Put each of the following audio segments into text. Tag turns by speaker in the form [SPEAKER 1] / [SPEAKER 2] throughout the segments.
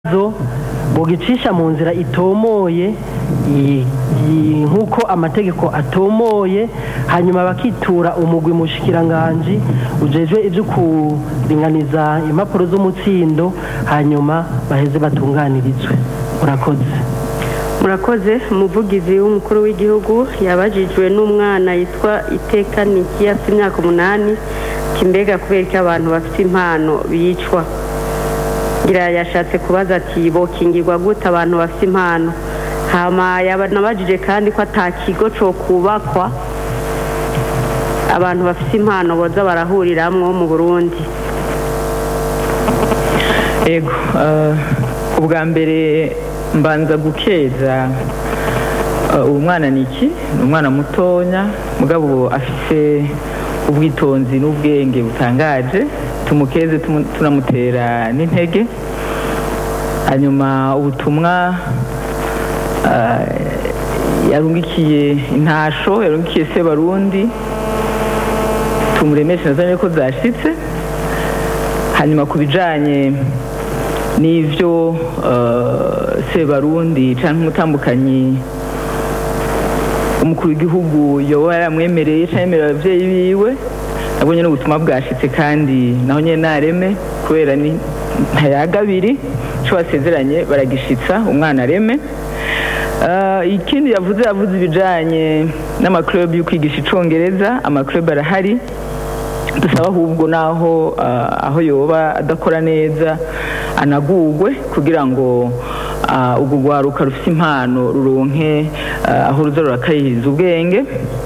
[SPEAKER 1] zo bogicisha mu nzira itomoye i- i- nk'uko amategeko atomoye hanyuma bakitura umugwi mushikiranganji ujejwe ibyo kuringaniza impapuro z'umutsindo hanyuma baheze batunganirizwe murakoze
[SPEAKER 2] murakoze umuvugizi w'umukuru w'igihugu yabajijwe n'umwana yitwa iteka niki afite imyaka umunani ati mbega kubera ko abantu bafite impano bicwa ngira yashatse kubaza ati bokingirwa gute abantu bafite impano hama yabanabajije kandi ko ata kigo cyo kubakwa abantu bafite impano boza barahuriramwo mu burundi
[SPEAKER 3] ego eh, ubwa mbere mbanza gukeza eh, uwo mwana ni iki ni umwana mutonya mugabo afise ubwitonzi n'ubwenge butangaje tumukeze tumu- tunamutera n'intege hanyuma ubutumwa eh, yarungikiye intasho yarungikiye sebarundi tumuremeshe nazanye ko zashitse hanyuma ku bijanye n'ivyo eh, sebarundi canke umutambukanyi umukuru w'igihugu yoba yaramwemereye canke yemerera abavyeyi biwe nabwo nyene ubutumwa bwashitse kandi naho nyene nareme kubera ni ntayagabiri ico basezeranye baragishitsa umwana areme Eh, ikindi yavuze yavuze ibijanye n'amaklub yo kwigisha icongereza amaklub arahari dusaba ahubwo naho ah, aho yoba adakora neza anagugwe kugira ngo ah, urwo rwaruka rufite impano ruronke ah, aho ruza rurakayiriza ubwenge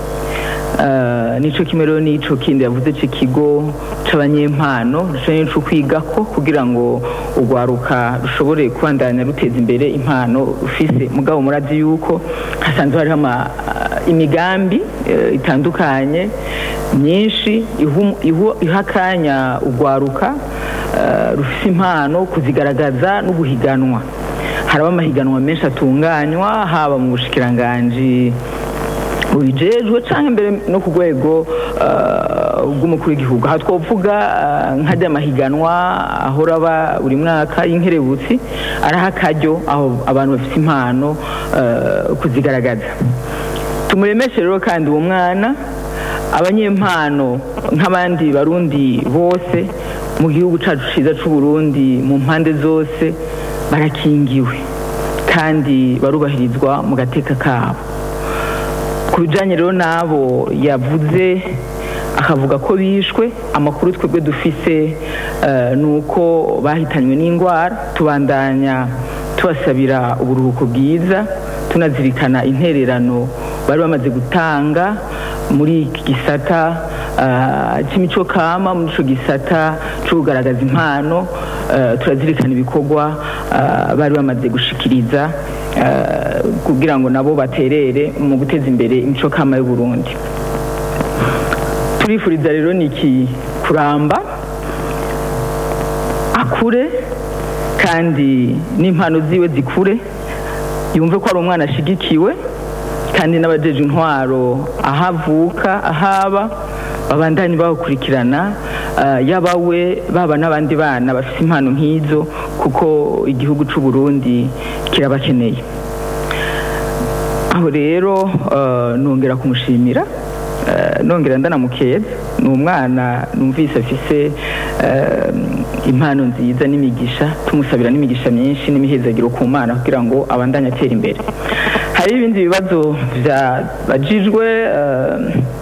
[SPEAKER 3] Ah, nico kimwe rero n'ico kindi yavuze c'ikigo c'abanyempano rushobora n'ico kwigako kugira ngo urwaruka rushobore kubandanya ruteza imbere impano rufise mugabo murazi yuko hasanzwe hariho ama- imigambi eh, itandukanye myinshi ihu- ihu- iha akanya urwaruka eh, rufise impano kuzigaragaza no guhiganwa haraba amahiganwa menshi atunganywa haba mu bushikiranganji bubijejwe canke mbere no ku rwego eh, rw'umukuru w'igihugu aha twovuga eh, nk'ajya amahiganwa ahora aba buri mwaka y'inkerebutsi araha akaryo aho abantu bafite impano eh, kuzigaragaza tumuremeshe rero kandi uwo mwana abanyempano nk'abandi barundi bose mu gihugu cacu ciza c'uburundi mu mpande zose barakingiwe kandi barubahirizwa mu gateka kabo ku bijanye rero n'abo yavuze akavuga ko bishwe amakuru twebwe dufise eh, ni uko bahitanywe n'indwara tubandanya tubasabira uburuhuko bwiza tunazirikana intererano bari bamaze gutanga muri iki gisata eh, c'imico kama muri ico gisata co kugaragaza impano eh, turazirikana ibikorwa eh, bari bamaze gushikiriza eh, kugira ngo nabo baterere mu guteza imbere imico kama y'u Burundi turifuriza rero niki kuramba akure kandi n'impano ziwe zikure yumve ko ari umwana ashigikiwe kandi n'abajeje intwaro aho avuka ahaba babandanye bakurikirana uh, yaba we baba n'abandi bana bafite impano nk'izo kuko igihugu c'u Burundi kirabakeneye aho rero uh, nongera kumushimira uh, nongera ndanamukeza ni umwana numvise afise uh, impano nziza n'imigisha tumusabira n'imigisha myinshi n'imihezagiro ku mana kugira ngo abandanye atera imbere hari ibindi bibazo byabajijwe uh,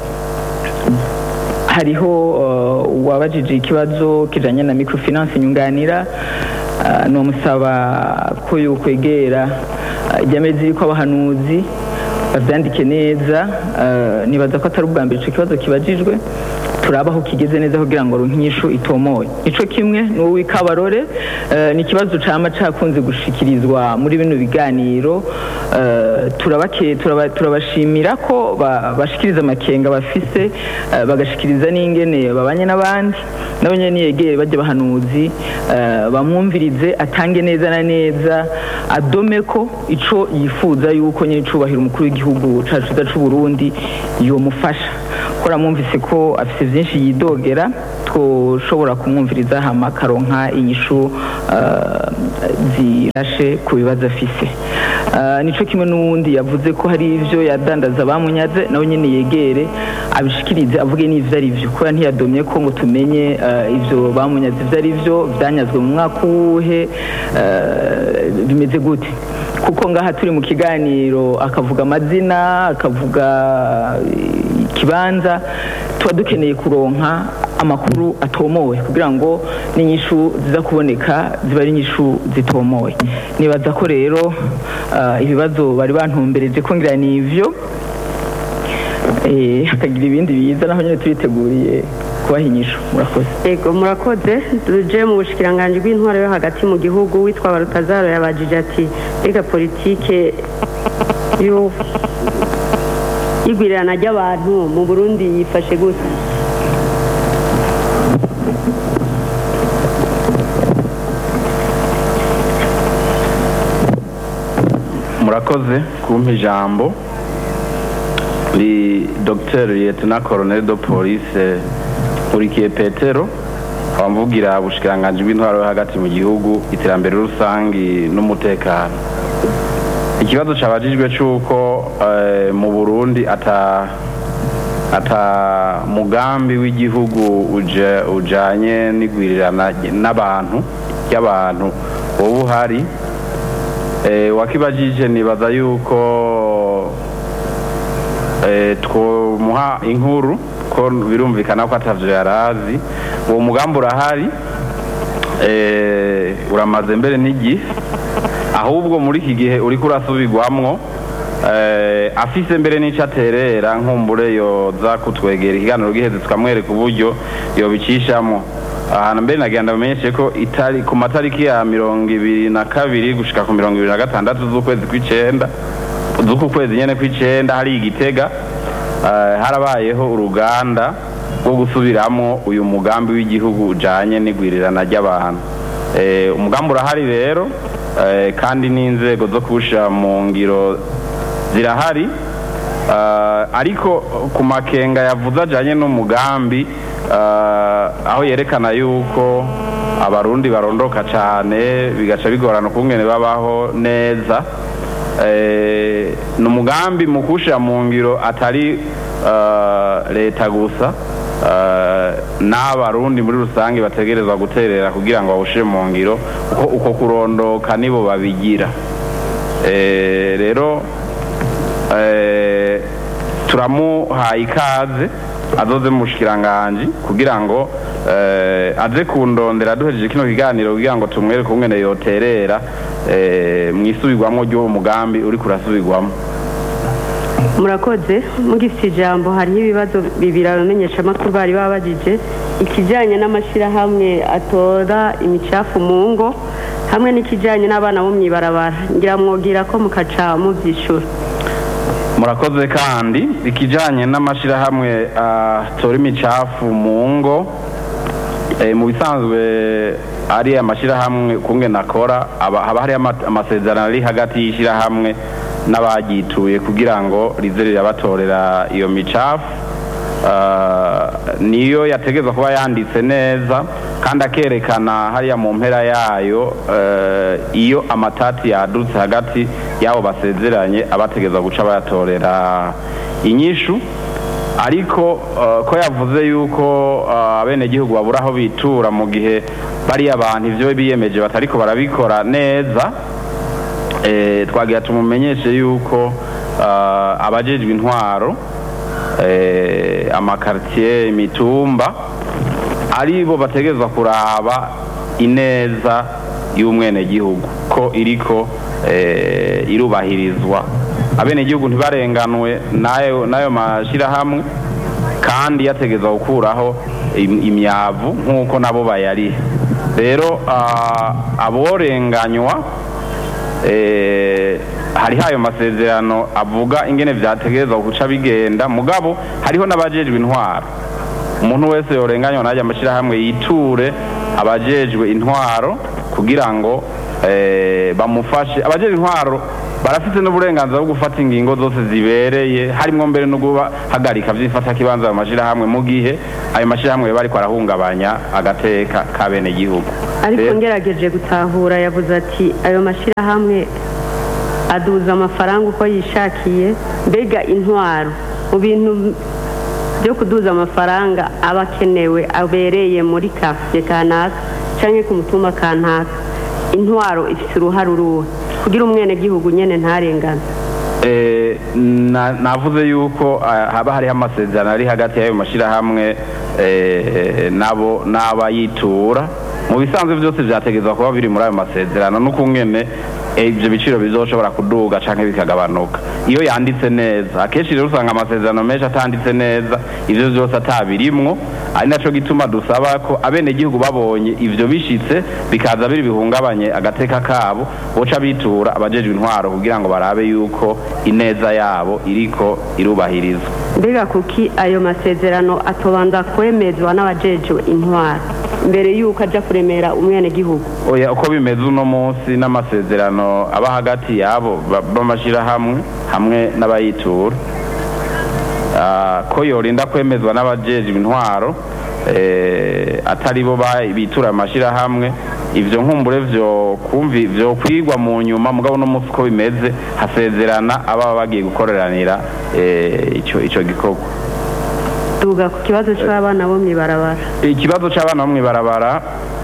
[SPEAKER 3] hariho uh, uwabajije ikibazo kijanye na microfinance nyunganira uh, nomusaba ko yokwegera uh, ijyame ziriko abahanuzi bavyandike neza uh, nibaza ko atari ubwa mbere ico kibazo kibajijwe turaba aho kigeze neza kugira ngo ronke inyishu itomoye ico kimwe n'uwi kabarore uh, ni ikibazo cama cakunze gushikirizwa muri bino biganiro uh, turabake turaba- turabashimira ko ba- bashikiriza amakenga bafise uh, bagashikiriza n'ingene babanye n'abandi nabo nyene niyegere bajya bahanuzi uh, bamwumvirize atange neza na neza adome ko ico yifuza yuko nyine icubahiro umukuru w'igihugu cacu ciza c'u Burundi yomufasha kora mwumvise ko afise vyinshi yidogera twoshobora kumwumviriza hama akaronka inyishu ah, zirashe ku bibazo afise Ah, nico kimwe n'uwundi yavuze ko hari ivyo yadandaza bamunyaze nawe nyene yegere abishikirize avuge n'ivyo ari vyo kubera ntiyadomye ko ngo tumenye ah, ivyo bamunyaze ivyo ari vyo vyanyazwe mu mwaka uwuhe ah, bimeze gute kuko ngaha turi mu kiganiro akavuga amazina akavuga eh, ikibanza tuba dukeneye kuronka amakuru atomowe kugira ngo n'inyishu ziza kuboneka ziba ari inyishu zitomowe nibaza ko rero ah, ibibazo bari bantumbereje ko ngira ni ivyo eh, hakagira ibindi biza naho nyine turiteguriye kubaha inyishu murakoze
[SPEAKER 2] Ego murakoze tuje mu bushikiranganji bw'intwaro yo hagati mu gihugu witwa Barutazaro yabajije ati ega politike yo igwirirana ry'abantu mu Burundi yifashe gute
[SPEAKER 4] murakoze kumpa ijambo ni dr lieutenant colonel de police nkurikiye petero abamvugira ubushikiranganji bw'intwaro yo hagati mu gihugu iterambere rusangi n'umutekano ikibazo cabajijwe c'uko eh, mu burundi ata ata mugambi w'igihugu uje- ujanye n'igwirirana n'abantu ry'abantu wowe uhari Eh, wakibajije nibaza yuko eh, twomuha inkuru ko birumvikana ko atavyo yarazi uwo mugambi urahari eh, uramaze mbere n'igihe ahubwo muri iki gihe uriko urasubirwamwo eh, afise mbere n'ico aterera nkumbure yoza kutwegera ikiganiro giheze tukamwereka uburyo yobicishamo ahantu mbere nagira ndamenyeshe ko itari ku matariki ya mirongo ibiri na kabiri gushika ku mirongo ibiri na gatandatu z'ukwezi kw'icenda z'uku kwezi nyene kw'icenda hari igitega eh, harabayeho uruganda rwo gusubiramwo uyu mugambi w'igihugu ujanye n'igwirirana ry'abantu Eh, umugambi urahari rero eh, kandi n'inzego zo kuwushira mu ngiro zirahari Eh, ariko ku makenga yavuze ajanye n'umugambi eh, aho yerekana yuko abarundi barondoka cane bigaca bigorana ukungene babaho neza Eh, ni umugambi mu kuwushira mu ngiro atari eh, leta gusa eh, n'abarundi muri rusange bategerezwa guterera kugira ngo bawushire mu ngiro kuko uko kurondoka nibo babigira Eh, rero eh, turamuhaye ikaze azoze mu bushikiranganji kugira ngo eh, aze kundondera duhejeje kino kiganiro kugira ngo tumwereke ukungene yoterera eh, mwisubirwamwo ry'uwo mugambi uriko urasubirwamo
[SPEAKER 2] murakoze mugifite ijambo hariho ibibazo bibiri abamenyeshamakuru bari babajije ikijyanye n'amashyirahamwe atora imicafu mu ngo hamwe n'ikijyanye n'abana bo mu ibarabara ngira mwogera ko mukaca mubyishura
[SPEAKER 4] murakoze kandi ikijanye n'amashirahamwe atora imicafu mu ngo eh, mu bisanzwe ari amashirahamwe kungene akora aba- haba hari ama- amasezerano ari hagati y'ishirahamwe n'abagituye kugira ngo rize rirabatorera iyo micafu Ah, niyo yategezwa kuba yanditse neza kandi akerekana hariya mu mpera yayo eh, iyo amatati yadutse hagati y'abo basezeranye abategezwa guca bayatorera inyishu ariko eh, ko yavuze yuko eh, abenegihugu babura aho bitura mu gihe bariya abantu ivyo biyemeje batariko barabikora neza eh, twagira tumumenyeshe yuko eh, abajejwe intwaro eh, amakartier imitumba ari bo bategerezwa kuraba ineza y'umwenegihugu ko iriko eh, irubahirizwa abenegihugu ntibarenganwe nayo nayo mashirahamwe kandi yategezwa gukuraho im- imyavu nk'uko nabo bayariha rero ah, aborenganywa eh, hariho ayo masezerano avuga ingene vyategerezwa guca bigenda mugabo hariho n'abajejwe intwaro umuntu wese yorenganywa n'ajya amashyirahamwe yiture abajejwe intwaro kugira ngo eh, bamufashe abajejwe intwaro barafite n'uburenganzira bwo gufata ingingo zose zibereye harimo mbere no guhagarika byifata kibanza mu mashyirahamwe mu gihe ayo mashyirahamwe bari kwarahungabanya agateka ka bene gihugu
[SPEAKER 2] ariko ngerageje gutahura yavuze ati ayo mashyirahamwe aduza amafaranga uko yishakiye mbega intwaro mu bintu byo kuduza amafaranga aba akenewe abereye muri kafiye kanaka cyangwa ku mutumba kanaka intwaro ifite uruhare uruhe kugira umwenegihugu nyine ntarengane
[SPEAKER 4] Eh, na- navuze yuko ah, haba hariho amasezerano ari hagati y'ayo mashyirahamwe eh, nabo n'abayitura mu bisanzwe byose byategerezwa kuba biri muri ayo masezerano n'ukungene eh, ibyo biciro bizoshobora kuduga canke bikagabanuka iyo yanditse neza akenshi rero usanga amasezerano menshi atanditse neza ivyo byose atabirimwo ari naco gituma dusaba ko abenegihugu babonye ivyo bishitse bikaza biri bihungabanye agateka kabo boca bitura abajejwe intwaro kugira ngo barabe yuko ineza yabo iriko irubahirizwa
[SPEAKER 2] mbega kuki ayo masezerano atobanza kwemezwa n'abajejwe intwaro mbere y'uko ajya kuremera umwenegihugu
[SPEAKER 4] oya uko bimeze uno munsi n'amasezerano aba hagati yabo ba- b'amashyirahamwe hamwe n'abayitura Ah, ko yorinda kwemezwa n'abajejwe intwaro eh, atari bo ba- bitura amashyirahamwe ivyo nkumbure vyo kumvi vyo kwigwa mu nyuma mugabo no munsi uko bimeze hasezerana ababa bagiye gukoreranira eh, ico ico gikorwa
[SPEAKER 2] tuvuga ku kibazo cy'abana bo mu ibarabara
[SPEAKER 4] ikibazo cy'abana bo mu ibarabara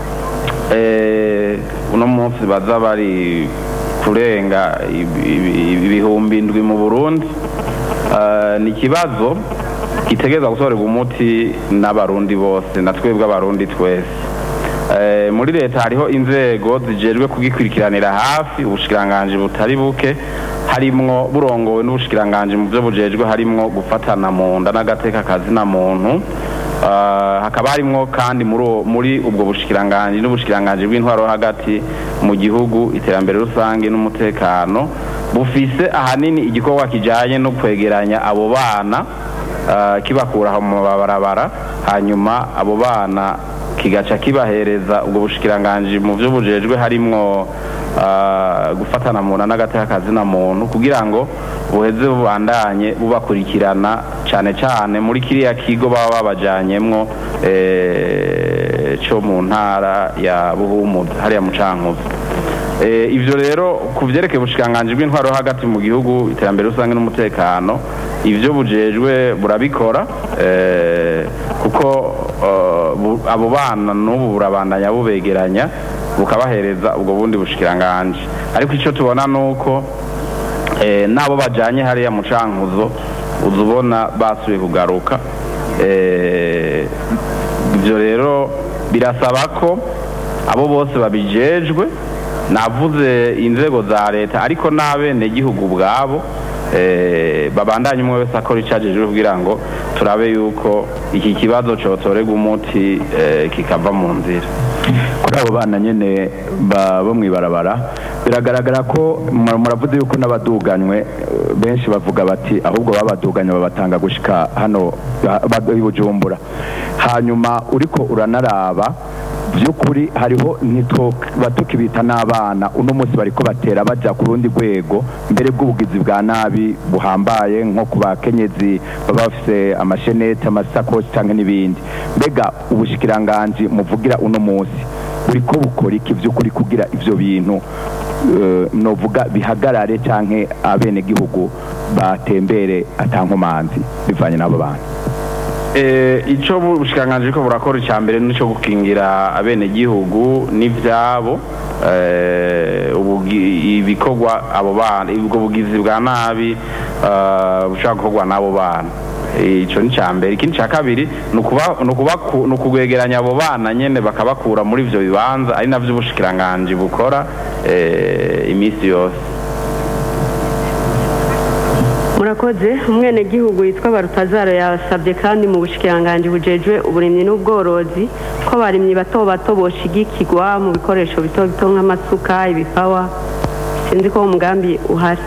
[SPEAKER 4] eh, uno munsi baza bari kurenga ibi- ibi- ibihumbi indwi mu burundi Eh, ni ikibazo gitegereza gusorerwa umuti n'abarundi bose na twebwe abarundi twese Eh, muri leta hariho inzego zijejwe kugikurikiranira hafi ubushikiranganji butari buke harimwo burongowe n'ubushikiranganji mu byo bujejwe harimwo gufatana mu nda n'agateka kazina muntu Ah, hakaba harimwo kandi muri uwo- muri ubwo bushikiranganji n'ubushikiranganji bw'intwaro hagati mu gihugu iterambere rusange n'umutekano bufise ahanini igikorwa kijanye no kwegeranya abo bana ah, kibakura aho mu mabarabara hanyuma abo bana kigaca kibahereza ubwo bushikiranganji mu byo bujejwe harimwo ah, gufatana mu nda n'agateka kazina muntu kugira ngo buheze bubandanye bubakurikirana cyane cyane muri kiriya kigo baba babajanyemwo eh, cyo mu ntara ya buhumuza hariya mu cankuzo Eh, ivyo rero ku vyerekeye ubushikiranganji bw'intwaro hagati mu gihugu iterambere rusange n'umutekano ivyo bujejwe burabikora eh, kuko eh, bu- abo bana n'ubu burabandanya bubegeranya bukabahereza ubwo bundi bushikiranganji ariko ico tubona nuko eh, n'abo bajanye hariya mu cankuzo uza ubona basubiye kugaruka eh, ivyo rero birasaba ko abo bose babijejwe navuze inzego za leta ariko n'abenegihugu ubwabo eh, babandanye umwe wese akora icajejwe kugira ngo turabe yuko iki kibazo cotorerwa umuti eh, kikava mu nzira
[SPEAKER 5] kuri abo bana nyine ba- bo mu ibarabara biragaragara ko mura- muravuze yuko n'abaduganywe eh, benshi bavuga bati ahubwo babaduganye babatanga gushika hano ba- ba- i bujumbura hanyuma uriko uranaraba by'ukuri hariho ntituba tukibita n'abana uno munsi bariko batera baja ku rundi rwego mbere bw'ubugizi bwa nabi buhambaye nko ku bakenyezi baba bafise amashenete amasakoshi cyangwa n'ibindi mbega ubushikiranganji muvugira uno munsi buriko bukora iki by'ukuri kugira ivyo bintu eh, novuga bihagarare canke abenegihugu batembere atankomanzi bivanye n'abo bantu
[SPEAKER 4] Eh, ico ubushikiranganji ko burakora icya mbere nico gukingira abenegihugu n'ivyabo eh, ubugi- ibikorwa abo bana ubwo bugizi bwa nabi eh, bushobora gukorwa n'abo bana Eh, ico ni ca mbere ikindi ca kabiri ni ukuba- ni ukubaku- ni ukugwegeranya abo bana nyene bakabakura muri ivyo bibanza ari navyo ubushikiranganji bukora eh, iminsi yose
[SPEAKER 2] murakoze umwenegihugu witwa barutazaro yasabye kandi mu bushikiranganji bujejwe uburimyi n'ubworozi ko abarimyi bato bato boshigikirwa mu bikoresho bito bito nk'amasuka ibipawa sinzi ko uwo mugambi uhari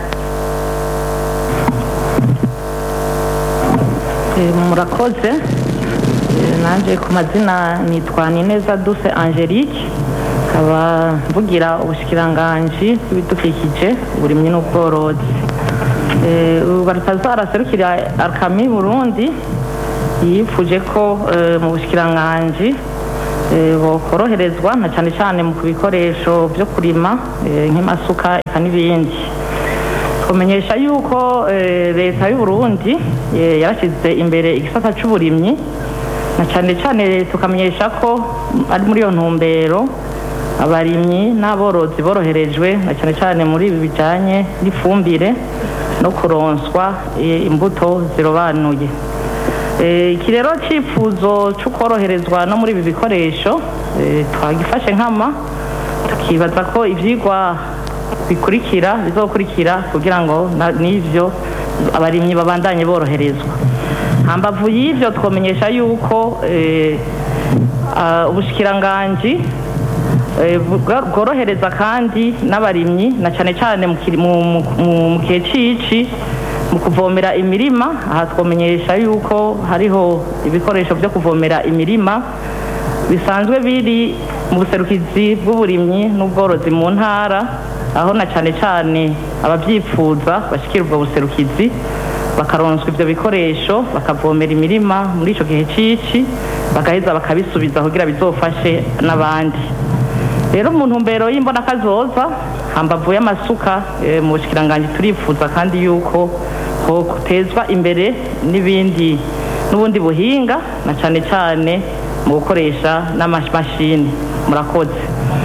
[SPEAKER 6] Eh, murakoze Eh, nanje ku mazina nitwa nineza duse angelique nkaba mvugira ubushikiranganji bw'ibidukikije uburimyi n'ubworozi Eh, ubu baratazara serukira arkami burundi yifuje ko eh, mu bushikiranganji eh, bokoroherezwa na cyane cyane mu bikoresho byo kurima eh, nk'amasuka eka n'ibindi kumenyesha yuko eh, leta y'u Burundi eh, yarashyize imbere igisata cy'uburimyi na cyane cyane tukamenyesha ko mm, ari muri iyo ntumbero abarimyi n'aborozi boroherejwe na cyane cyane muri ibi bijyanye n'ifumbire no kuronswa eh, imbuto zirobanuye Eh, iki rero cyifuzo cyo koroherezwa no muri ibi bikoresho eh, twagifashe nkama tukibaza ko ibyigwa bikurikira bizokurikira kugira ngo na- n'ivyo abarimyi babandanye boroherezwa hambavu y'ivyo twomenyesha yuko eh, ah, ubushikiranganji eh, bwa- bworohereza kandi n'abarimyi na cyane cyane mu kiri- mu- mu- mu- mu gihe cici mu kuvomera imirima aha twomenyesha yuko hariho ibikoresho byo kuvomera imirima bisanzwe biri mu buserukizi bw'uburimyi n'ubworozi mu ntara aho na cyane cyane ababyifuza bashyikira ubwo buserukizi bakaronswa ibyo bikoresho bakavomera imirima muri icyo gihe cy'iki bagaheza bakabisubiza kugira bizofashe n'abandi rero mu ntumbero y'imbonakazoza hambavu y'amasuka eh, mu bushikiranganji turifuza kandi yuko hotezwa imbere n'ibindi n'ubundi buhinga na cyane cyane mu gukoresha n'amamashini murakoze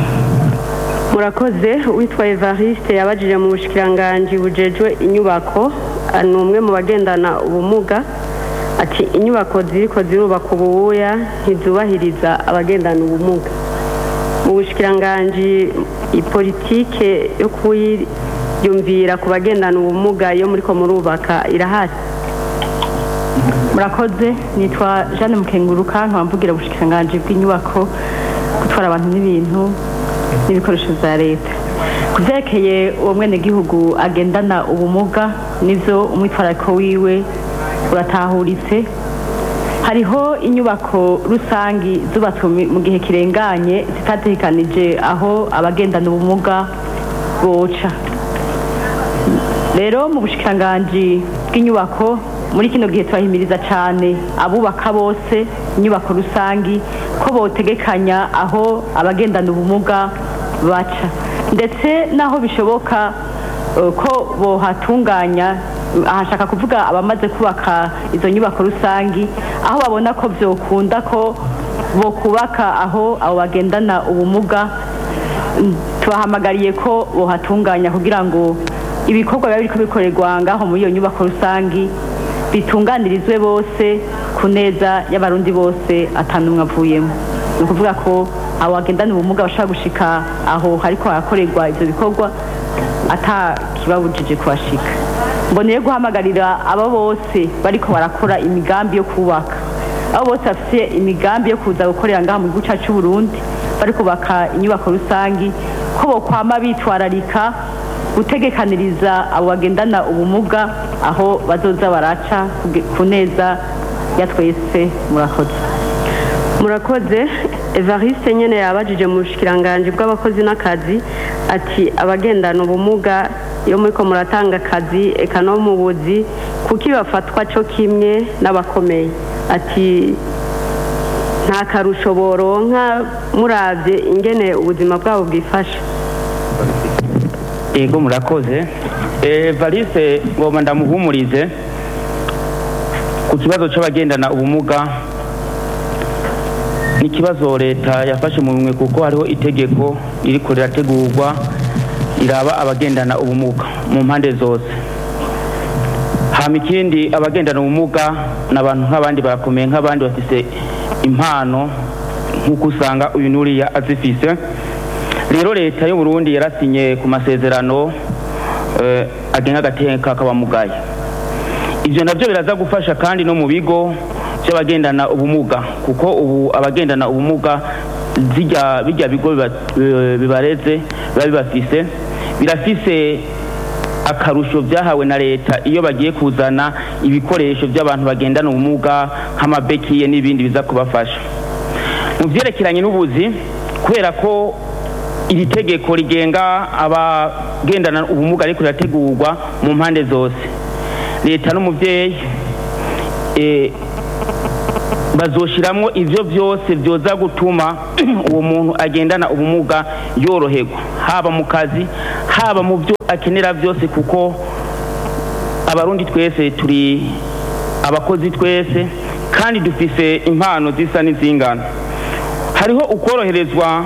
[SPEAKER 2] murakoze witwa evariste yabajije mu bushikiranganji bujejwe inyubako ah, ni umwe mu bagendana ubumuga ati inyubako ziriko zirubaka ububuya ntizubahiriza abagendana ubumuga mu bushikiranganji ipolitike yo kuyiyumvira ku bagendana ubumuga yo muriko murubaka irahari
[SPEAKER 7] murakoze nitwa jeanne mukenguruka nkaba mvugira ubushikiranganji bw'inyubako gutwara abantu n'ibintu n'ibikoresho bya leta ku byerekeye uwo mwenegihugu agendana ubumuga nivyo umwitwarariko wiwe uratahuritse hariho inyubako rusangi zubatswe mu- mu gihe kirenganye zitategekanije aho abagendana ubumuga boca rero mu bushikiranganji bw'inyubako muri kino gihe turahimiriza cyane abubaka bose inyubako rusangi ko botegekanya aho abagendana ubumuga baca ndetse n'aho bishoboka eh, ko bohatunganya ahashaka kuvuga abamaze kubaka izo nyubako rusangi aho babona ko byokunda ko bokubaka aho abo bagendana ubumuga Mm, tubahamagariye ko bohatunganya kugira ngo ibikorwa biba biriko bikorerwa ngaho muri iyo nyubako rusangi bitunganirizwe bose ku neza y'abarundi bose atanumwe avuyemo ni ukuvuga ko abo bagendana ubumuga bashobora gushika aho hariko harakorerwa ivyo bikorwa ata kibabujije kuhashika mboneye guhamagarira abo bose bariko barakora imigambi yo kubaka abo bose bafite imigambi yo kuza gukorera ngaha mu gihugu cyacu cy'u Burundi bari kubaka inyubako rusangi ko bokwama bitwararika gutegekaniriza abo bagendana ubumuga aho bazoza baraca kuge- ku neza ya twese murakoze
[SPEAKER 2] murakoze evariste nyene yabajije mu bushikiranganji bw'abakozi n'akazi ati abagendana ubumuga iyo muriko muratanga akazi eka no mu buzi kuki bafatwa co kimwe n'abakomeye ati nta karusho boronka muravye ingene ubuzima bwabo bwifashe
[SPEAKER 8] yego murakoze Eh, valise ngomba ndamuhumurize ku kibazo c'abagendana ubumuga ni ikibazo leta yafashe mu bimwe kuko hariho itegeko ririko rirategurwa riraba abagendana ubumuga mu mpande zose hama ikindi abagendana ubumuga ni abantu nk'abandi barakomeye nk'abandi bafise impano nk'uko usanga uyu n'uriya azifise rero leta y'u Burundi yarasinye ku masezerano eh, agenga agateka k'abamugaye ivyo navyo biraza gufasha kandi no mu bigo by'abagendana ubumuga kuko ubu abagendana ubumuga zirya bijya bigo biba- eh, bibareze biba bibafise birafise akarusho byahawe na leta iyo bagiye kuzana ibikoresho by'abantu bagendana ubumuga nk'amabekiye n'ibindi biza kubafasha mu byerekeranye n'ubuzi kubera ko iri tegeko rigenga abagendana ubumuga ariko rirategurwa mu mpande zose leta n'umubyeyi eh, bazoshiramwo ivyo vyose vyoza gutuma uwo muntu agendana ubumuga yoroherwa haba mu kazi haba mu byo akenera byose kuko abarundi twese turi abakozi twese kandi dufise impano zisa n'izingana hariho ukoroherezwa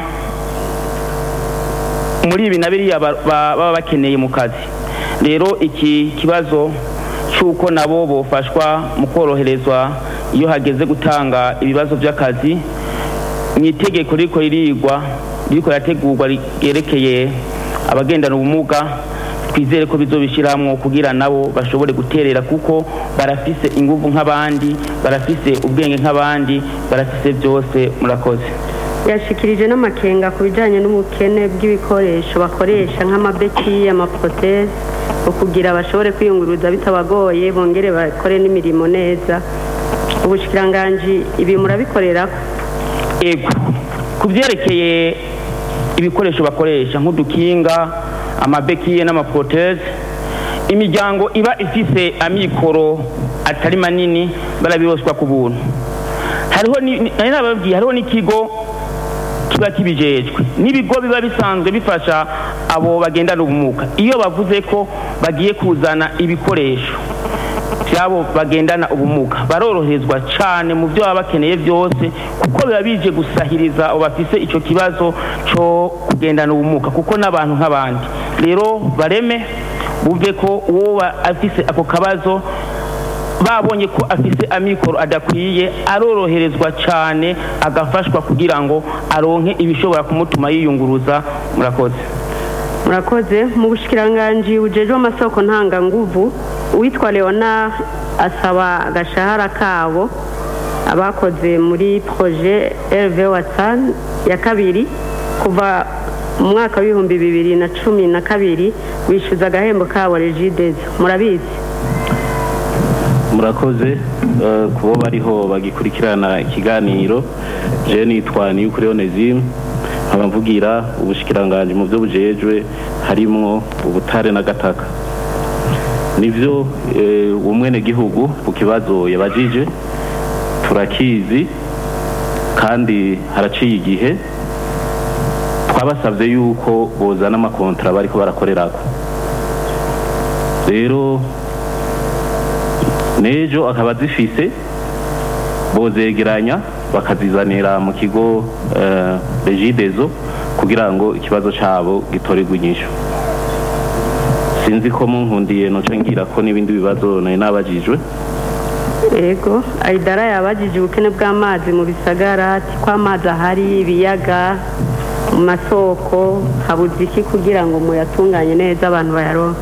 [SPEAKER 8] muri ibi na biriya ba- ba- baba bakeneye mu kazi rero iki kibazo cy'uko nabo bofashwa mu koroherezwa iyo hageze gutanga ibibazo by'akazi mu itegeko riko ririgwa riko rirategurwa ryerekeye abagendana ubumuga twizere ko bizobishyiramo kugira nabo bashobore guterera kuko barafise ingufu nk'abandi barafise ubwenge nk'abandi barafise byose murakoze
[SPEAKER 2] yashikirije n'amakenga ku bijyanye n'ubukene bw'ibikoresho bakoresha nk'amabeki amaproteze kugira bashobore kwiyunguruza bitabagoye bongere bakore n'imirimo neza ubushikiranganji ibi murabikorera
[SPEAKER 8] ego ku byerekeye ibikoresho bakoresha nk'udukinga amabekiye n'amaproteze imiryango iba ifise amikoro atari manini barabiroswa ku buntu hariho ni- ni- nari nababwiye hariho n'ikigo kiba kibijejwe n'ibigo biba bisanzwe bifasha abo bagendana ubumuga iyo bavuze ko bagiye kuzana ibikoresho byabo bagendana ubumuga baroroherezwa cyane mu byo baba bakeneye byose kuko biba bije gusahiriza abo bafise icyo kibazo cyo kugendana ubumuga kuko n'abantu nk'abandi rero bareme bumve ko uwo ba- afise ako kabazo babonye ko afise amikoro adakwiye aroroherezwa cyane agafashwa kugira ngo aronke ibishobora kumutuma yiyunguruza murakoze
[SPEAKER 2] murakoze mu bushikiranganji bujejwe amasoko ntanganguvu uwitwa leonard asaba agashahara kabo abakoze muri proje rv watsan ya kabiri kuva mu mwaka w'ibihumbi bibiri na cumi na kabiri wishyuza agahembo kabo regidezo murabizi
[SPEAKER 9] murakoze eh, kubo bariho bagikurikirana ikiganiro je nitwa niyukuri onesime nkaba mvugira ubushikiranganji mu byo bujejwe harimwo ubutare n'agataka nivyo eh, umwenegihugu ku kibazo yabajije turakizi kandi haraciye igihe twabasabye yuko bozana amakontra bariko barakorerako rero n'ejo akaba zifise bozegeranya bakazizanira mu kigo eh, regidezo kugira ngo ikibazo cabo gitorerwe inyishu sinzi ko munkundiye noca ngira ko n'ibindi bibazo nari nabajijwe
[SPEAKER 2] yego ayidara yabajije ubukene bw'amazi mu bisagara ati ko amazi ahari ibiyaga mu masoko habuze iki kugira ngo muyatunganye neza abantu bayaronke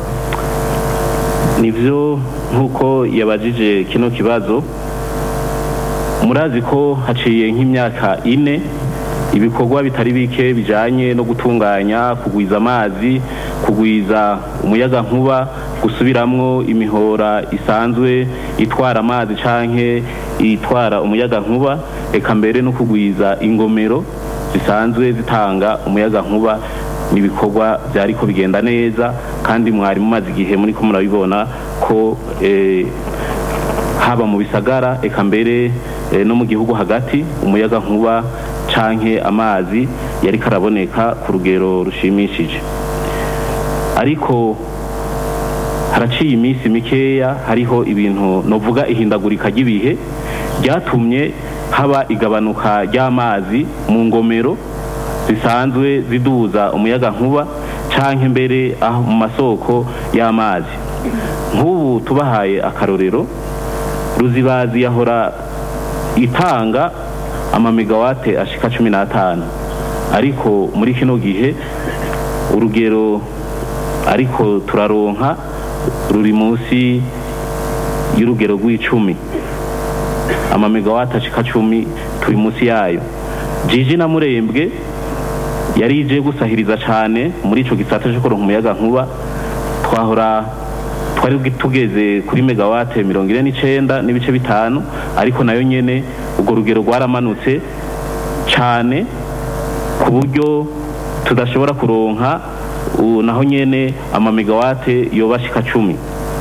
[SPEAKER 9] nivyo nk'uko yabajije kino kibazo murazi ko haciye nk'imyaka ine ibikorwa bitari bike bijanye no gutunganya kugwiza amazi kugwiza umuyaga nkuba gusubiramwo imihora isanzwe itwara amazi canke itwara umuyaga nkuba eka mbere no kugwiza ingomero zisanzwe zitanga umuyaga nkuba n'ibikorwa byariko bigenda neza kandi mwari mumaze igihe muri ko murabibona ko eh, haba mu bisagara eka mbere eh, no mu gihugu hagati umuyaga nkuba canke amazi yari karaboneka ku rugero rushimishije ariko haraciye iminsi mikeya hariho ibintu novuga ihindagurika ry'ibihe ryatumye haba igabanuka ry'amazi mu ngomero zisanzwe ziduza umuyaga nkuba canke mbere aho mu masoko y'amazi nk'ubu tubahaye akarorero ruzibazi yahora itanga amamegawate ashika cumi n'atanu ariko muri kino gihe urugero ariko turaronka ruri munsi y'urugero rw'icumi amamegawate ashika cumi turi munsi yayo jiji na murembwe yari ije gusahiriza cane muri ico gisata co kuronka umuyaga nkuba twahora twari tugeze kuri megawate mirongo ine n'icenda n'ibice bitanu ariko nayo nyene urwo rugero rwaramanutse cane ku buryo tudashobora kuronka u- naho nyene amamegawate yobashika cumi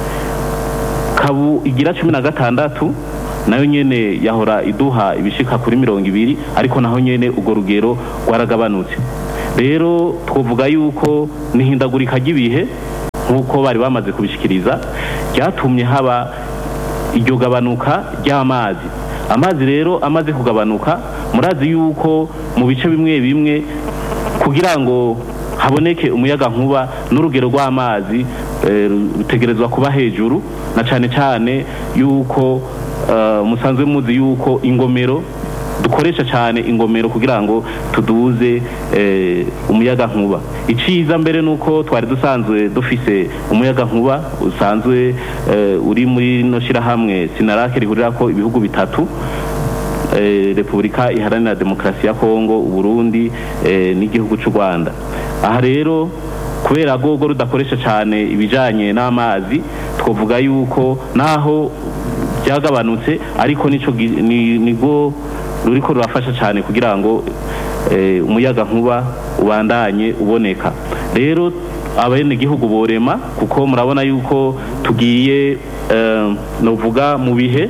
[SPEAKER 9] kabu igira cumi na gatandatu nayo nyene yahora iduha ibishika kuri mirongo ibiri ariko naho nyene urwo rugero rwaragabanutse rero twovuga yuko n'ihindagurika ry'ibihe nk'uko bari bamaze kubishikiriza ryatumye haba iryo gabanuka ry'amazi amazi rero amaze kugabanuka murazi yuko mu bice bimwe bimwe kugira ngo haboneke umuyaga nkuba n'urugero rw'amazi eh, rutegerezwa kuba hejuru na cyane cyane yuko eh, musanzwe muzi yuko ingomero dukoresha cyane ingomero kugira ngo tuduze eh, umuyaga nkuba iciza mbere nuko twari dusanzwe dufise umuyaga nkuba usanzwe eh, uri muri no shirahamwe sinarake rihurirako ibihugu bitatu eh, Repubulika Iharanira Demokarasi ya Kongo Uburundi eh, n'igihugu cy'u Rwanda aha rero kubera gogo rudakoresha cyane ibijanye n'amazi twavuga yuko naho byagabanutse ariko nico gi- ni- nigo ruriko rurafasha cyane kugira ngo eh, umuyaga nkuba ubandanye uboneka rero abene gihugu borema kuko murabona yuko tugiye eh, novuga mu bihe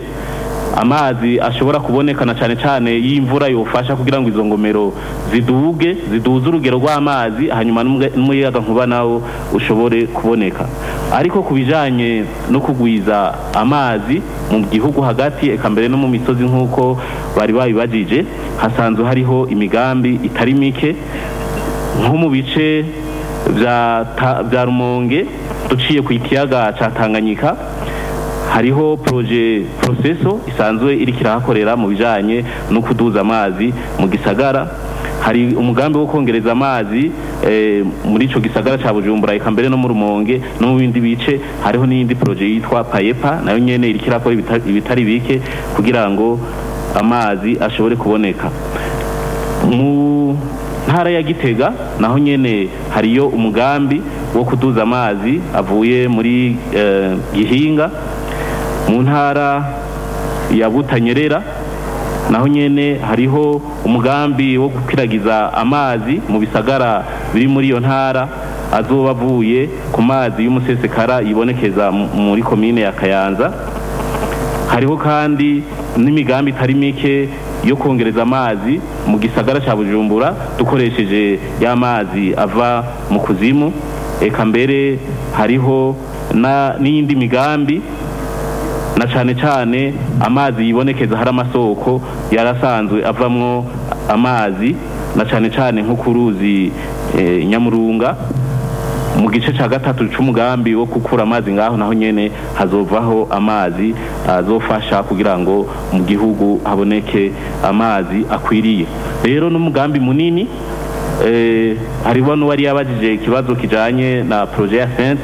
[SPEAKER 9] amazi ashobora kubonekana cyane cyane y'imvura yofasha kugira ngo izo ngomero ziduge ziduze urugero rw'amazi hanyuma n'umwe- n'umuyaga nkuba nawo ushobore kuboneka ariko ku bijanye no kugwiza amazi mu gihugu hagati eka mbere no mu misozi nk'uko bari babibajije hasanzwe hariho imigambi itari mike nko mu bice bya Ta- bya rumonge duciye ku ikiyaga ca tanganyika hariho proje proceso isanzwe iriko irahakorera mu bijanye no kuduza amazi mu gisagara hari umugambi wo kongereza amazi eh, muri ico gisagara ca bujumbura eka mbere no mu rumonge no mu bindi bice hariho n'iyindi proje yitwa payepa nayo nyene iriko irakora ibita- ibitari bike kugira ngo amazi ashobore kuboneka mu ntara ya gitega naho nyene hariyo umugambi wo kuduza amazi avuye muri eh, gihinga mu ntara ya butanyerera naho nyene hariho umugambi wo gukwiragiza amazi mu bisagara biri muri iyo ntara azoba avuye ku mazi y'umusesekara yibonekeza mu- muri komine ya kayanza hariho kandi n'imigambi itari mike yo kongereza amazi mu gisagara cya bujumbura dukoresheje ya mazi ava mu kuzimu eka mbere hariho na- n'iyindi migambi na cyane cyane amazi yibonekeza hari amasoko yarasanzwe avamwo amazi na cyane cyane nko ku ruzi eh, nyamurunga mu gice cya gatatu c'umugambi wo gukura amazi ngaho naho nyene hazovaho amazi azofasha kugira ngo mu gihugu haboneke amazi akwiriye rero n'umugambi munini eh, hariho n'uwari yabajije ikibazo kijanye na projet ya sente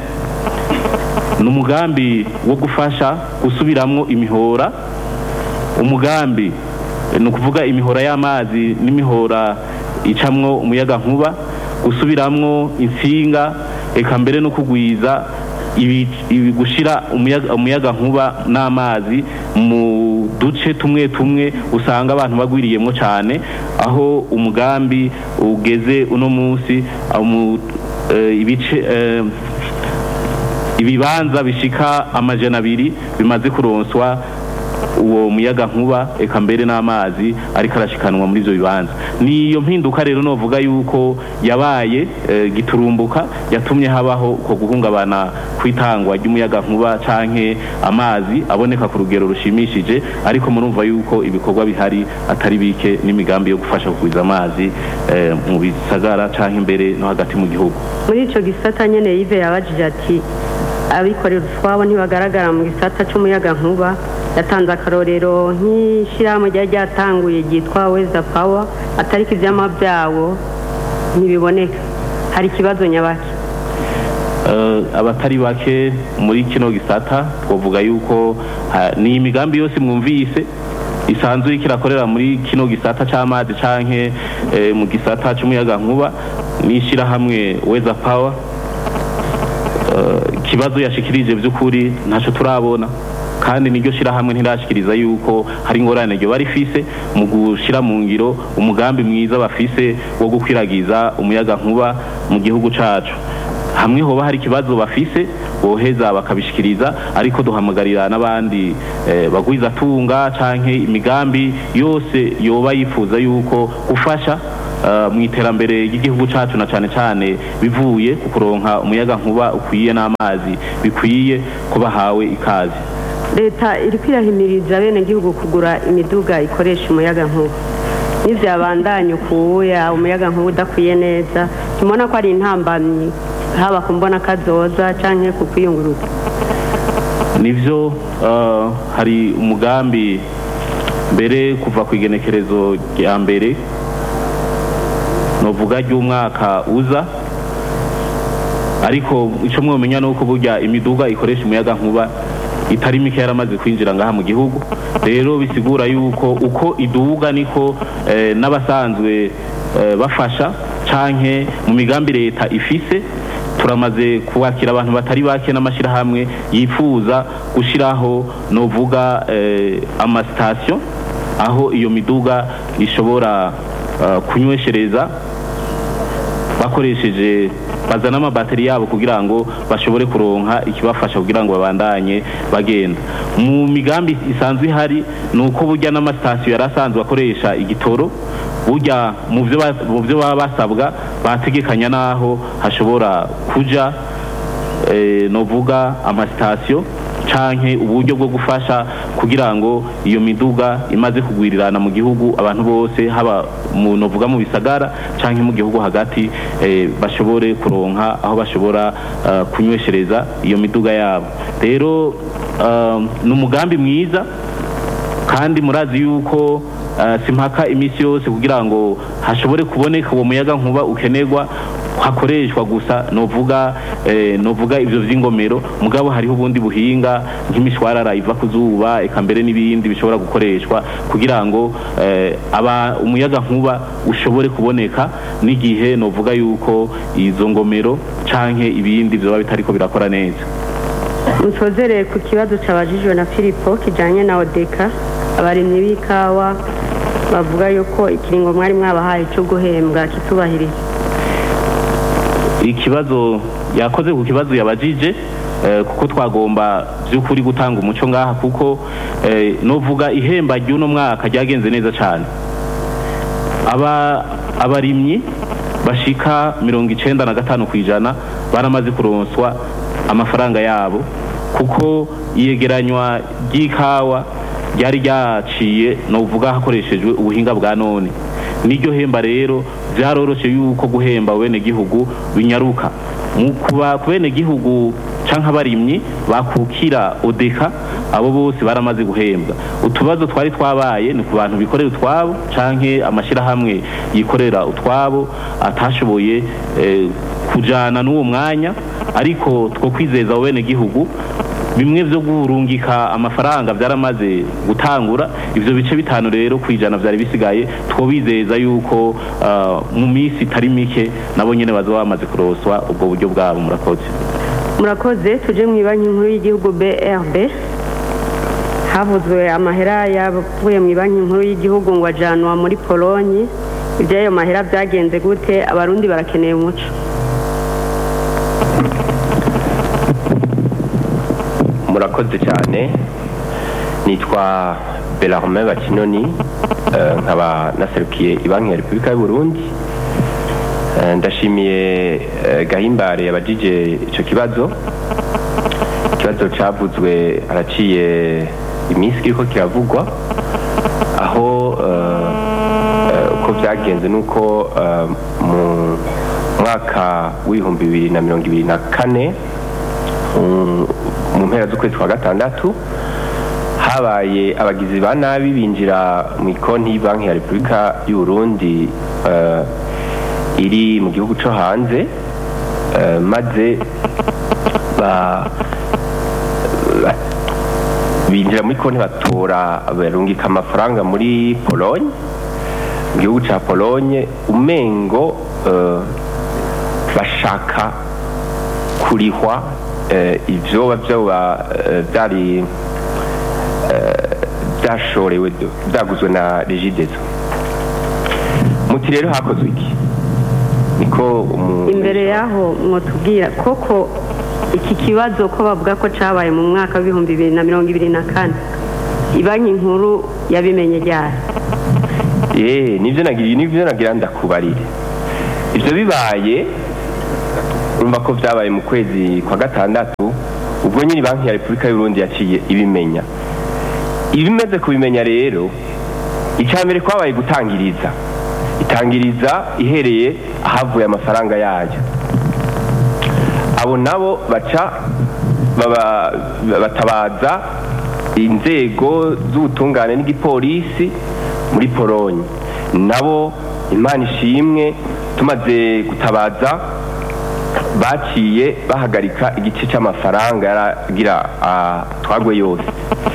[SPEAKER 9] ni umugambi wo gufasha gusubiramwo imihora umugambi eh, ni ukuvuga imihora y'amazi n'imihora icamwo umuyaga nkuba gusubiramwo insinga eka mbere no kugwiza ibi, ibi gushira umuyaga, umuyaga nkuba n'amazi mu duce tumwe tumwe usanga abantu bagwiriyemwo cyane aho umugambi ugeze uno munsi aho mu- eh, ibice eh, ibibanza bishika amajana abiri bimaze kuronswa uwo muyaga nkuba eka mbere n'amazi ariko arashikanwa muri ivyo bibanza niyo mpinduka rero novuga yuko yabaye eh, giturumbuka yatumye habaho uko guhungabana kw'itangwa ry'umuyaga nkuba canke amazi aboneka ku rugero rushimishije ariko murumva yuko ibikorwa bihari atari bike n'imigambi yo gufasha kugwiza amazi eh, mu bisagara canke imbere no hagati mu gihugu
[SPEAKER 2] muri icyo gisata nyine yive yabajije ati abikorera utwabo ntibagaragara mu gisata cy'umuyaga nkuba yatanze akarorero nk'ishyirahamwe ryari ryatanguye ryitwa weza pawa atariko ibyama byabo ntibiboneka hari ikibazo nyabaki
[SPEAKER 9] Eh, abatari bake muri kino gisata twavuga yuko ha- ni imigambi yose mwumvise isanzwe iriko irakorera muri kino gisata c'amazi canke eh, mu gisata c'umuyaga nkuba n'ishirahamwe weza power Eh, ikibazo yashikirije by'ukuri ntaco turabona kandi niryo shirahamwe ntirashikiriza yuko hari ingorane ryo barifise mu gushira mu ngiro umugambi mwiza bafise wo gukwiragiza umuyaga nkuba mu gihugu cacu hamwe hoba hari ikibazo bafise boheza bakabishikiriza ariko duhamagarira n'abandi eh, bagwiza tunga canke imigambi yose yoba yifuza yuko gufasha uh, mu iterambere ry'igihugu cacu na cane cane bivuye ku kuronka umuyaga nkuba ukwiye n'amazi bikwiye ko bahawe ikazi
[SPEAKER 2] leta iri kwirahimiriza bene gihugu kugura imiduga ikoresha umuyaga nkuba n'ivyabandanya ukuya umuyaga nkuba udakwiye neza tubona ko ari intambamyi haba ku mbona kazoza canke ku kwiyunguruza
[SPEAKER 9] nivyo uh, hari umugambi mbere kuva ku igenekerezo rya mbere novuga ry'umwaka uza ariko ico mwomenya nuko burya imiduga ikoresha umuyaga nkuba itari mike yaramaze kwinjira ngaha mu gihugu rero bisigura yuko uko iduga niko eh, n'abasanzwe eh, bafasha canke mu migambi leta ifise turamaze kubakira abantu batari bake n'amashyirahamwe yifuza gushyiraho novuga eh, amasitasiyo aho iyo miduga ishobora uh, kunyweshereza bakoresheje bazana amabateri yabo kugira ngo bashobore kuronka ikibafasha kugira ngo babandanye bagenda mu migambi isanzwe ihari ni uko burya n'amasitasiyo yari asanzwe akoresha igitoro burya mu byo baba basabwa bategekanya n'aho hashobora kuja novuga amasitasiyo canke uburyo bwo gufasha kugira ngo iyo miduga imaze kugwirirana mu gihugu abantu bose haba mu novuga mu bisagara canke mu gihugu hagati eh, bashobore kuronka aho bashobora uh, kunyweshereza iyo miduga yabo rero uh, ni umugambi mwiza kandi murazi yuko uh, simpaka imisi yose kugira ngo hashobore kuboneka uwo muyaga nkuba ukenerwa hakoreshwa gusa novuga eh, novuga ivyo vy'ingomero mugabo hariho ubundi buhinga nk'imishwarara iva ku zuba eka mbere n'ibindi bishobora gukoreshwa kugira ngo eh, aba umuyaga nkuba ushobore kuboneka n'igihe novuga yuko izo ngomero canke ibindi vyoba bitariko birakora neza
[SPEAKER 2] musozereye ku kibazo cabajijwe na filipo kijanye na odeka abarimyi b'ikawa bavuga yuko ikiringo mwari mwabahaye cyo guhembwa kitubahirije
[SPEAKER 9] ikibazo yakoze ku kibazo yabajije kuko twagomba by'ukuri gutanga umuco ngaha kuko novuga ihemba ry'uno mwaka ryagenze neza cyane aba abarimyi bashika mirongo icenda na gatanu ku ijana baramaze kuronswa amafaranga yabo kuko iyegeranywa ry'ikawa ryari ryaciye novuga hakoreshejwe ubuhinga bwa none niryo hemba rero byaroroshye yuko guhemba bene gihugu binyaruka mu kuba bene gihugu canke abarimyi bakukira odeka abo bose baramaze guhembwa utubazo twari twabaye ni ku bantu bikorera utwabo canke amashirahamwe yikorera utwabo atashoboye eh, kujana n'uwo mwanya ariko two kwizeza abo bene gihugu bimwe byo gurungika amafaranga byaramaze gutangura ivyo bice bitanu rero kwijana byari bisigaye twobizeza yuko uh, mu minsi itari mike nabo nyene bazoba bamaze kuroswa ubwo buryo bwabo murakoze
[SPEAKER 2] murakoze tuje mu banki nkuru y'igihugu BRB havuzwe amahera yavuye mu banki nkuru y'igihugu ngo ajanwa muri Polonye iby'ayo mahera byagenze gute abarundi barakeneye umuco
[SPEAKER 10] murakoze cyane nitwa Belarme Bakinoni nkaba naserukiye banki ya Repubulika y'u Burundi ndashimiye gahimbare yabajije icyo kibazo ikibazo cyavuzwe haraciye iminsi kiriko kiravugwa aho uko byagenze nuko mu mwaka w'ibihumbi bibiri na mirongo ibiri na kane mu mpera z'ukwezi kwa gatandatu habaye abagizi ba nabi binjira mu ikonti y'banki ya repubulika y'u Burundi iri mu gihugu cyo hanze maze binjira muri konti batora barungika amafaranga muri polonye mu gihugu cya polonye umengo bashaka kurihwa ibyo byoba byari eh, byashorewe byaguzwe na regidezo muti rero hakozwe iki niko umu-
[SPEAKER 2] imbere y'aho mwotubwira koko iki kibazo ko bavuga ko cyabaye mu mwaka w'ibihumbi bibiri na mirongo ibiri na kane banki nkuru yabimenye ryari
[SPEAKER 10] Eh, nivyo nagira nivyo nagira ndakubarire ivyo bibaye urumva ko vyabaye mu kwezi kwa gatandatu ubwo nyiri banki ya repubulika y'uburundi yaciye ibimenya ibimaze kubimenya rero icya mbere kwabaye gutangiriza itangiriza ihereye ahavuye amafaranga yayo abo nabo baca baba- batabaza inzego z'ubutungane n'igipolisi muri polonye nabo imana ishimwe tumaze gutabaza baciye bahagarika igice cy'amafaranga yaragira twagwe yose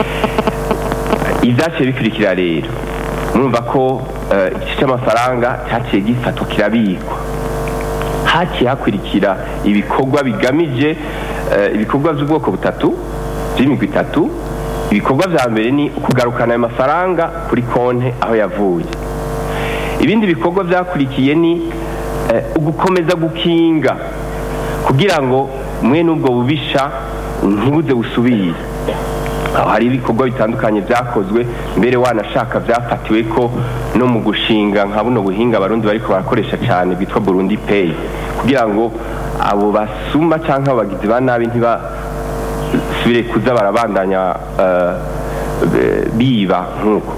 [SPEAKER 10] ibyaciye bikurikira rero murumva ko eh, igice cy'amafaranga cyaciye gifatwa kirabikwa haciye hakurikira ibikorwa bigamije eh, ibikorwa by'ubwoko butatu by'imigwi itatu ibikorwa vya mbere ni ukugarukana ayo mafaranga kuri konte aho yavuye ibindi bikorwa byakurikiye ni eh, ugukomeza gukinga kugira ngo mwe n'ubwo bubisha ntibuze busubire aho hari ibikorwa bitandukanye byakozwe mbere wanashaka byafatiwe ko no mu gushinga nka buno buhinga abarundi bariko barakoresha cyane bwitwa burundi pay kugira ngo abo basuma cyangwa abagizi ba nabi ntibasubire kuza barabandanya eh, eh, biba nk'uko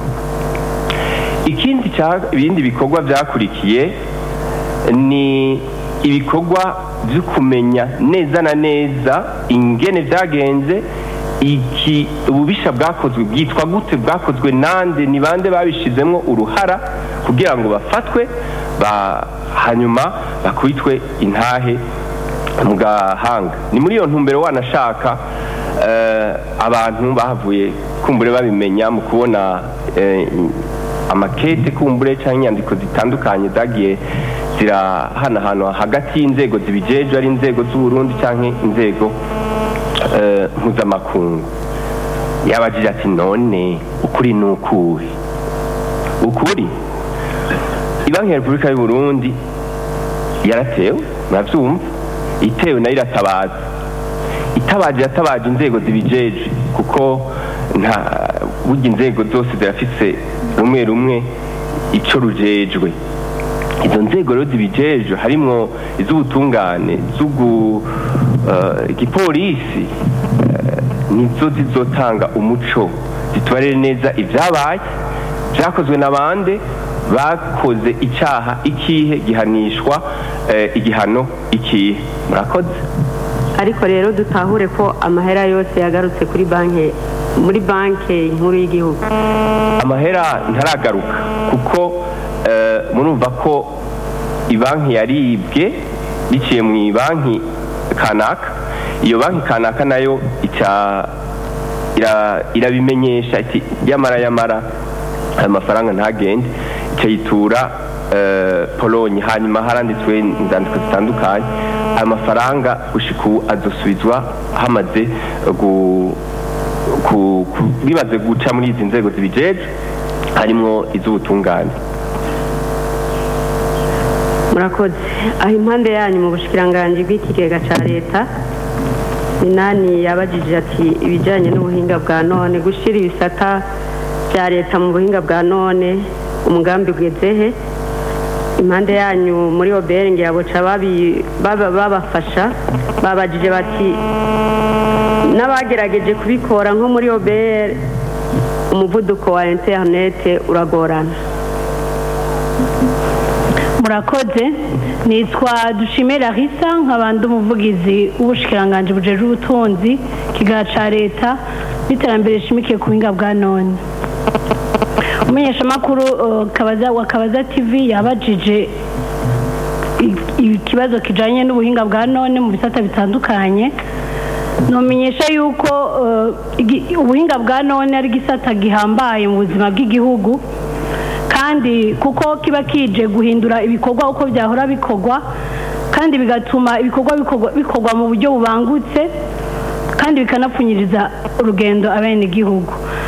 [SPEAKER 10] ikindi cya- ibindi bikorwa byakurikiye ni ibikorwa byo kumenya neza na neza ingene byagenze iki ububisha bwakozwe bwitwa gute bwakozwe nande ni bande babishizemo uruhara kugira ngo bafatwe ba hanyuma bakubitwe intahe mu gahanga ni muri iyo ntumbero wanashaka eh, abantu bahavuye kumbure babimenya mu kubona eh, amakete kumbure cyangwa inyandiko zitandukanye zagiye zirahanahanwa hagati y'inzego zibijejwe ari inzego z'uburundi cyangwa inzego eh, mpuzamakungu yabajije ati none ukuri ni ukuhe ukuri ibanki ya repubulika y'u burundi yaratewe murabyumva itewe nayo iratabaza itabaje yatabaje inzego zibijeje kuko nta burya inzego zose zirafise rumwe rumwe ico rujejwe izo nzego rero zibijejwe harimwo iz'ubutungane z'ugu eh, igipolisi eh, nizo zizotanga umuco zitubarire neza ibyabaye byakozwe na bande bakoze icyaha ikihe gihanishwa eh, igihano ikihe murakoze
[SPEAKER 2] ariko rero dutahure ko amahera yose yagarutse kuri banki muri banki nkuru y'igihugu
[SPEAKER 10] amahera ntaragaruka kuko eh, murumva ko ibanki yaribwe biciye mu banki kanaka iyo banki kanaka nayo ica ira- irabimenyesha iti yamara yamara aya mafaranga ntagende ica yitura eh, polonye hanyuma haranditswe inzandiko zitandukanye aya mafaranga gushika ubu azosubizwa hamaze gu ku- ku- bimaze guca muri izi nzego zibijejwe harimwo iz'ubutungane
[SPEAKER 2] murakoze aho impande yanyu mu bushikiranganji bw'ikigega cya leta minani yabajije ati ibijyanye n'ubuhinga bwa none gushyira ibisata bya leta mu buhinga bwa none umugambi bwezehe impande yanyu muri oberingi yaboca babi- baba- babafasha babajije bati n'abagerageje kubikora nko muri oberi umuvuduko wa interinete uragorana
[SPEAKER 11] murakoze nitwa dushimira risa nk'abandi umuvugizi w'ubushikiranganji bujejwe ubutunzi kigara ca leta n'iterambere rishimikiye ku buhinga bwa none umumenyeshamakuru uh, Kabaza- wa kabaza tv yabajije i- ikibazo kijanye n'ubuhinga bwa none mu bisata bitandukanye numenyesha yuko uh, igi- ubuhinga bwa none ari igisata gihambaye mu buzima bw'igihugu kandi kuko kiba kije guhindura ibikorwa uko byahora bikorwa kandi bigatuma ibikorwa bikorwa- bikorwa mu buryo bubangutse kandi bikanapfunyiriza urugendo abenegihugu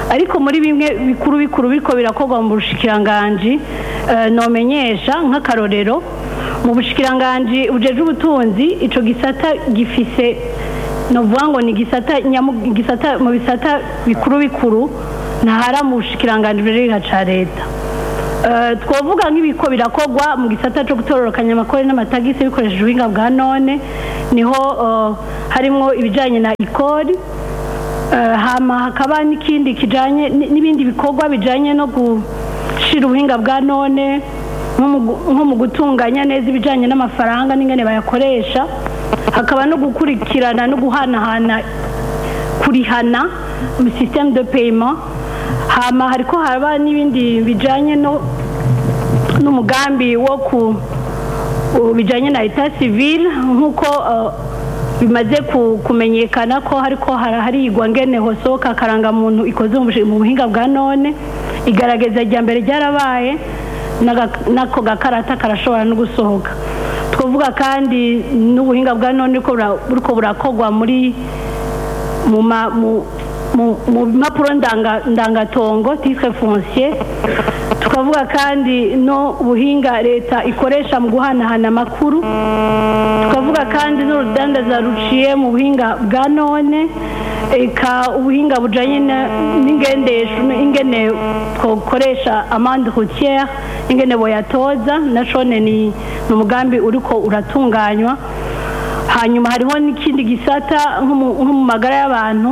[SPEAKER 11] ariko muri bimwe bikuru bikuru biriko birakorwa mu bushikiranganji eh, nomenyesha nk'akarorero mu bushikiranganji bujeje ubutunzi ico gisata gifise novuga ngo ni gisata nyamu- gisata mu bisata bikuru bikuru ntahara mu bushikiranganji buriha ca leta Eh, twovuga nk'ibiko birakorwa mu gisata cyo gutororokanya amakori n'amatagisi bikoresheje ubuhinga bwa none niho eh, harimwo ibijanye na ikori Eh, hama hakaba n'ikindi kijanye n- n'ibindi bikorwa bijanye no gushira ubuhinga bwa none nko mu gu- nko mu gutunganya neza ibijanye n'amafaranga n'ingene bayakoresha hakaba no gukurikirana no guhanahana kurihana mu système de paiement hama hariko haba n'ibindi bijanye no n'umugambi wo ku u- bijanye na etat civil nk'uko uh, bimaze ku- kumenyekana ko hariko hara- harigwa ngene hosohoka akarangamuntu ikoze mu bushi- mu buhinga bwa none igaragaza rya mbere ryarabaye n'aga- n'ako gakarata karashobora no gusohoka twavuga kandi n'ubuhinga bwa none buriko bura- buriko burakorwa muri mu ma- mu- mu- mu mpapuro ndanga- ndangatongo titre foncier tukavuga kandi no ubuhinga leta ikoresha mu guhanahana amakuru tukavuga kandi n'urudandaza ruciye mu buhinga bwa none eka ubuhinga bujanye na- n'ingendesho ingene twokoresha amande routière ingene boyatoza nacone ni ni umugambi uriko uratunganywa hanyuma hariho n'ikindi gisata nko mu nko mu magara y'abantu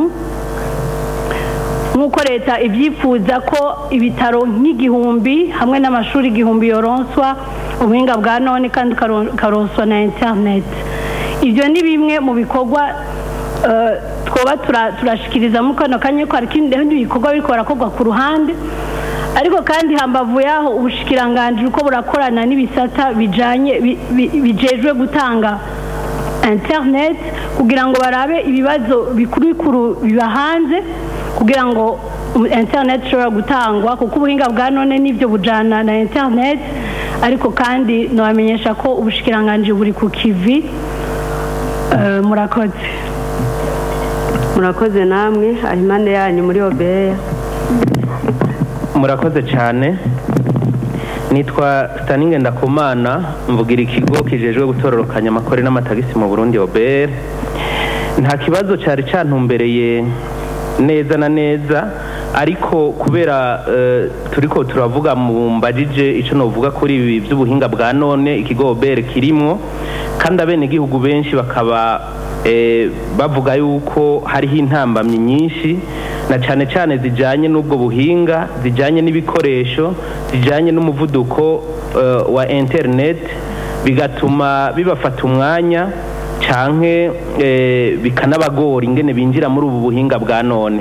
[SPEAKER 11] nk'uko leta ibyifuza ko ibitaro nk'igihumbi hamwe n'amashuri igihumbi yoronswa ubuhinga bwa none kandi ukaro- ukaronswa na interineti ibyo ni bimwe mu bikorwa eh, twoba tura- turashikiriza muri kano kanya ko hari ikindi bikorwa biriko barakorwa ku ruhande ariko kandi hambavu yaho ubushikiranganji uko burakorana n'ibisata bijanye bi- bi- bijejwe gutanga internet kugira ngo barabe ibibazo bikuru bikuru biba hanze kugira ngo um, internet ishobora gutangwa kuko ubuhinga bwa none nibyo bujana na internet ariko kandi nabamenyesha ko ubushikiranganji buri ku kivi Eh, murakoze
[SPEAKER 2] murakoze namwe aho impande yanyu muri obeya
[SPEAKER 12] murakoze cyane nitwa staninge ndakumana mvugira ikigo kijejwe gutororokanya amakore n'amatagisi mu burundi obr nta kibazo cyari cyantumbereye neza na neza ariko kubera eh, turiko turavuga mu mbajije icyo novuga kuri ibi by'ubuhinga bwa none ikigo obr kirimwo kandi abenegihugu benshi bakaba eh, bavuga yuko hariho intambamyi nyinshi na cyane cyane zijyanye n'ubwo buhinga zijyanye n'ibikoresho zijyanye n'umuvuduko eh, wa interineti bigatuma bibafata umwanya canke eh, bikanabagora ingene binjira muri ubu buhinga bwa none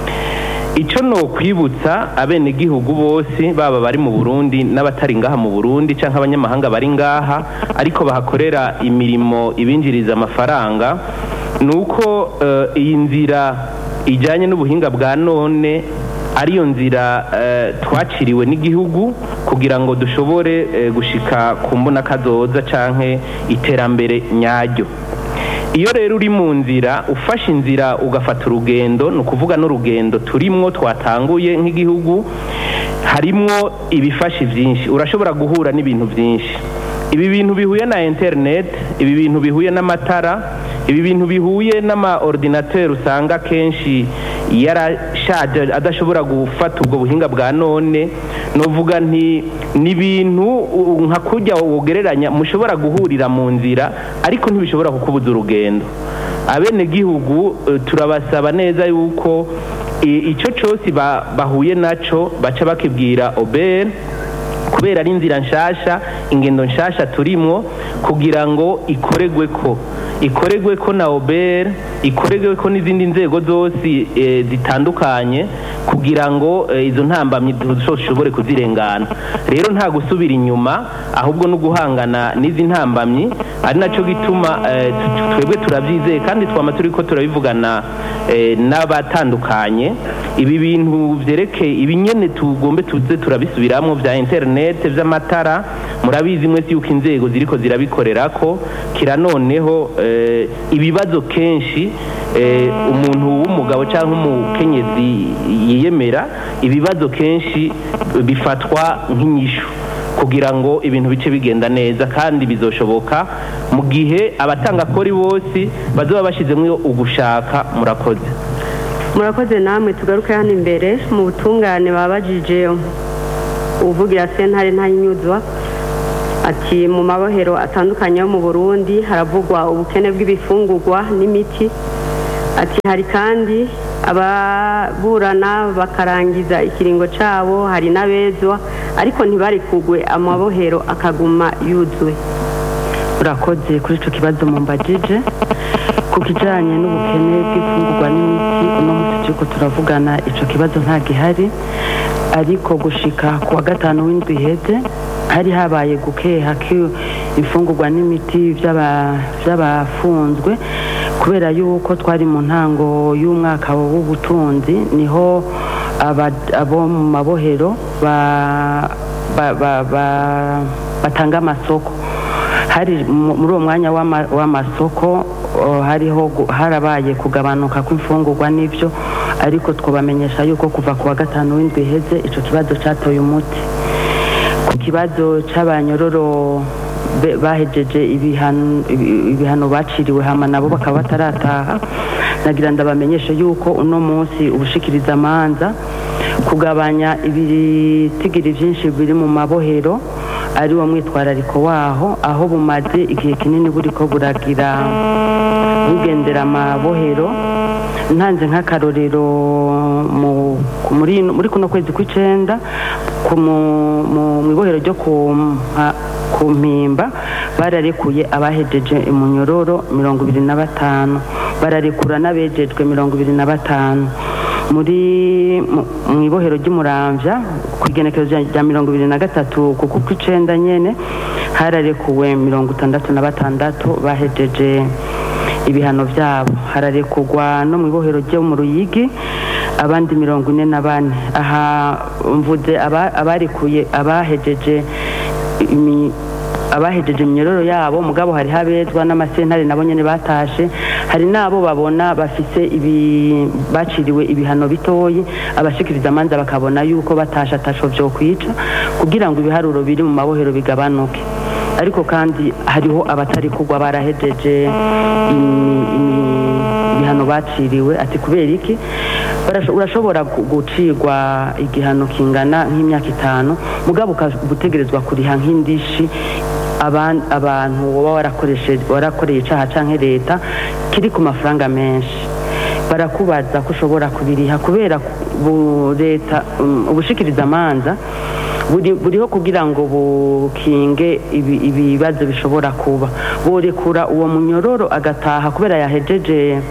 [SPEAKER 12] icyo ni ukwibutsa abenegihugu bose baba bari mu burundi n'abatari ngaha mu burundi cyangwa abanyamahanga bari ngaha ariko bahakorera imirimo ibinjiriza amafaranga ni uko eh, iyi nzira ijyanye n'ubuhinga bwa none ariyo nzira eh, twaciriwe n'igihugu kugira ngo dushobore eh, gushika ku mbona kazoza canke iterambere nyaryo iyo rero uri mu nzira ufashe inzira ugafata urugendo ni ukuvuga n'urugendo turimwo twatanguye nk'igihugu harimwo ibifashe byinshi urashobora guhura n'ibintu byinshi ibi bintu bihuye na interineti ibi bintu bihuye n'amatara ibi bintu bihuye n'ama ordinateur usanga kenshi yarashaje adashobora gufata ubwo buhinga bwa none novuga nti ni ibintu u- nka kurya wogereranya mushobora guhurira mu nzira ariko ntibishobora kukubuza urugendo abenegihugu eh, turabasaba neza yuko i- icyo cyose ba- bahuye naco baca bakibwira obere kubera ari inzira nshasha ingendo nshasha turimwo kugira ngo ikoregwe ko ikoregwe ko na obere ikoregwe ko n'izindi nzego zose eh, zitandukanye kugira ngo eh, izo ntambamyi dushobore kuzirengana rero nta gusubira inyuma ahubwo no guhangana n'izi ntambamyi ari nacyo gituma eh, tu- twebwe turabyizeye kandi twama turi ko turabivugana eh, n'abatandukanye ibi bintu byerekeye ibi nyene tugombe tuze turabisubiramo bya interinete by'amatara murabizi mwese yuko inzego ziriko zirabikorera ko kira noneho eh, ibibazo kenshi eh, umuntu w'umugabo cyangwa umukenyezi yiyemera ibibazo kenshi bifatwa nk'inyishu kugira ngo ibintu bice bigenda neza kandi bizoshoboka mu gihe abatanga kori bose bazaba bashyizemo ugushaka murakoze
[SPEAKER 2] murakoze namwe tugaruke hano imbere mu butungane babajije uvugira sentare ntayinyuzwa ati mu mabohero atandukanye yo mu burundi haravugwa ubukene bw'ibifungurwa n'imiti ati hari kandi ababurana bakarangiza ikiringo cyabo hari n'abezwa ariko ntibarikugwe amabohero akaguma yuzuye
[SPEAKER 6] urakoze kuri icyo kibazo mumbagije ku kijyanye n'ubukene bw'imfungurwa n'imiti uno munsi turiko turavugana icyo kibazo nta gihari ariko gushika ku wa gatanu w'indwi iheze hari habaye gukeha imfungurwa n'imiti by'aba- by'abafunzwe kubera yuko twari mu ntango y'umwaka w'ubutunzi niho aba- abo mu mabohero ba- ba- ba- ba- batanga amasoko hari mu- muri uwo mwanya w'ama- w'amasoko oh, hariho gu- harabaye kugabanuka kw'imfungurwa n'ibyo ariko twabamenyesha yuko kuva ku wa gatanu w'indwi iheze icyo kibazo cyatoye umuti ku kibazo cy'abanyororo be- bahejeje ibihano ibi- ibihano baciriwe hama nabo bakaba batarataha nagira ndabamenyeshe yuko uno munsi ubushikiriza amanza kugabanya ibitigiri byinshi biri mu mabohero ari wo mwitwarariko waho aho bumaze igihe kinini buriko buragira bugendera amabohero ntanze nk'akarorero mu- ku- muri muri kuno kwezi kw'icenda ku mu- mu- mw'ibohero ryo ku Mpa- ku mpimba bararekuye abahejeje imunyororo mirongo ibiri na batanu bararekura n'abejejwe mirongo ibiri na batanu muri mu- mw'ibohero ry'umuramvya ku igenekerezo rya- rya mirongo ibiri na gatatu kuko kw'icenda nyene hararekuwe mirongo itandatu na batandatu bahejeje ibihano byabo hararekugwa no mu ibohero ryo mu ruyigi abandi mirongo ine na bane aha mvuze aba- abarekuye abahejeje imi- abahejeje iminyororo yabo mugabo hari habezwa n'amasentare nabo nyene batashe hari n'abo babona bafise ibi baciriwe ibihano bitoyi abashikiriza amanza bakabona yuko batasha atasho vyo kwica kugira ngo ibiharuro biri mu mabohero bigabanuke ariko kandi hariho abatari kugwa barahejeje imi- imi- ibihano baciriwe ati kubera iki Barasho- urashobora gu- gucirwa igihano kingana nk'imyaka itanu mugabo uka- utegerezwa kuriha nk'indishi aban- abantu woba warakoresheje warakoreye icaha canke leta kiri ku mafaranga menshi barakubaza ko ushobora kubiriha kubera bu- leta um, ubushikiriza amanza buri- buriho kugira ngo bukinge ibi- ibibazo bishobora kuba borekura uwo munyororo agataha kubera yahejeje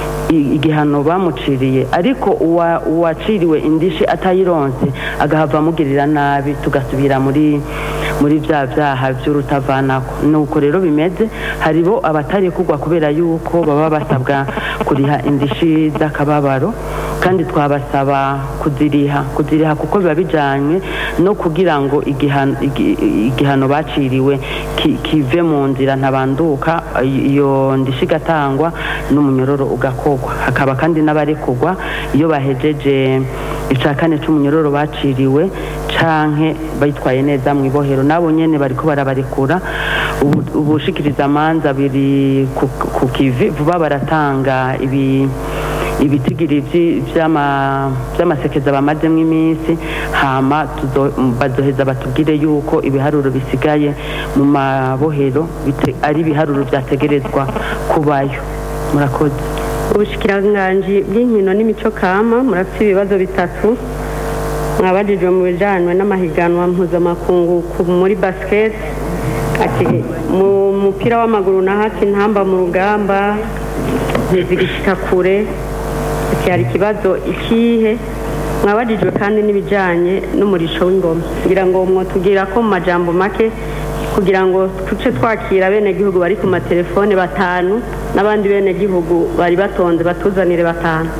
[SPEAKER 6] i- igihano bamuciriye ariko uwa- uwaciriwe indishi atayironse agahava amugirira nabi tugasubira muri muri bya byaha by'urutavanako nuko rero bimeze haribo abatari kugwa kubera yuko baba basabwa kuriha indishi z'akababaro kandi twabasaba kuziriha kuziriha kuko biba bijyanye no kugira ngo igihano igi- igihano baciriwe ki- kive mu nzira ntabanduka iyo ndishi igatangwa n'umunyororo ugakogwa hakaba kandi n'abarekugwa iyo bahejeje icya kane cy'umunyororo baciriwe canke bayitwaye neza mu ibohero nabo nyene bariko barabarekura ubu- ubushikiriza amanza biri ku ku kivi vuba baratanga ibi ibitigiri vyi- vy'ama- vy'amasekeza bamazemwo iminsi hama tuzo- bazoheza batubwire yuko ibiharuro bisigaye mu mabohero bite- ari ibiharuro vyategerezwa kubayo murakoze
[SPEAKER 2] ubushikiranganji bw'inkino n'imico kama murafite ibibazo bitatu mwabajijwe mu bijyanye n'amahiganwa mpuzamakungu ku- muri basiketi ati mu mupira w'amaguru na hati ntamba mu rugamba ntizigishika kure ati hari ikibazo ikihe mwabajijwe kandi n'ibijyanye n'umurisho w'ingoma kugira ngo mwotubwira ko mu majambo make kugira ngo tuce twakira abenegihugu bari ku matelefone batanu n'abandi benegihugu bari batonze batuzanire batanu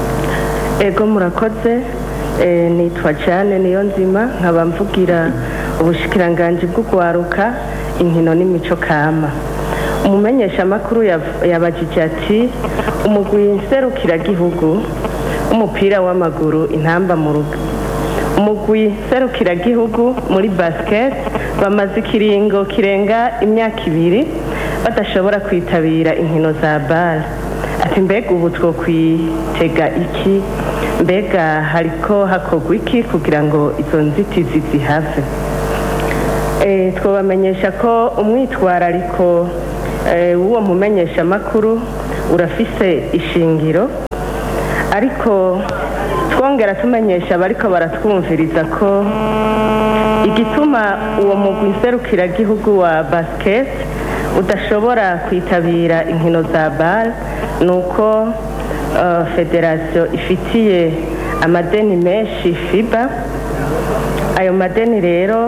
[SPEAKER 13] ego murakoze eh, nitwa cyane niyo nzima nkaba mvugira ubushikiranganji bwo kwaruka inkino n'imico kama umumenyeshamakuru yav- yabajije ati umugwi nserukiragihugu w'umupira w'amaguru intamba mu rugo umugwi serukiragihugu muri basket bamaze ikiringo kirenga imyaka ibiri badashobora kwitabira inkino za bare ati mbega ubu two kwitega iki mbega hariko hakorwa iki kugira ngo izo nzitizi zihave Eh, twabamenyesha ko umwitwarariko eh, w'uwo mumenyeshamakuru urafise ishingiro ariko twongera tumenyesha abariko baratwumviriza ko igituma uwo mugwi nserukiragihugu wa basket udashobora kwitabira inkino za bar ni uko eh, federasiyo ifitiye amadeni menshi fiba ayo madeni rero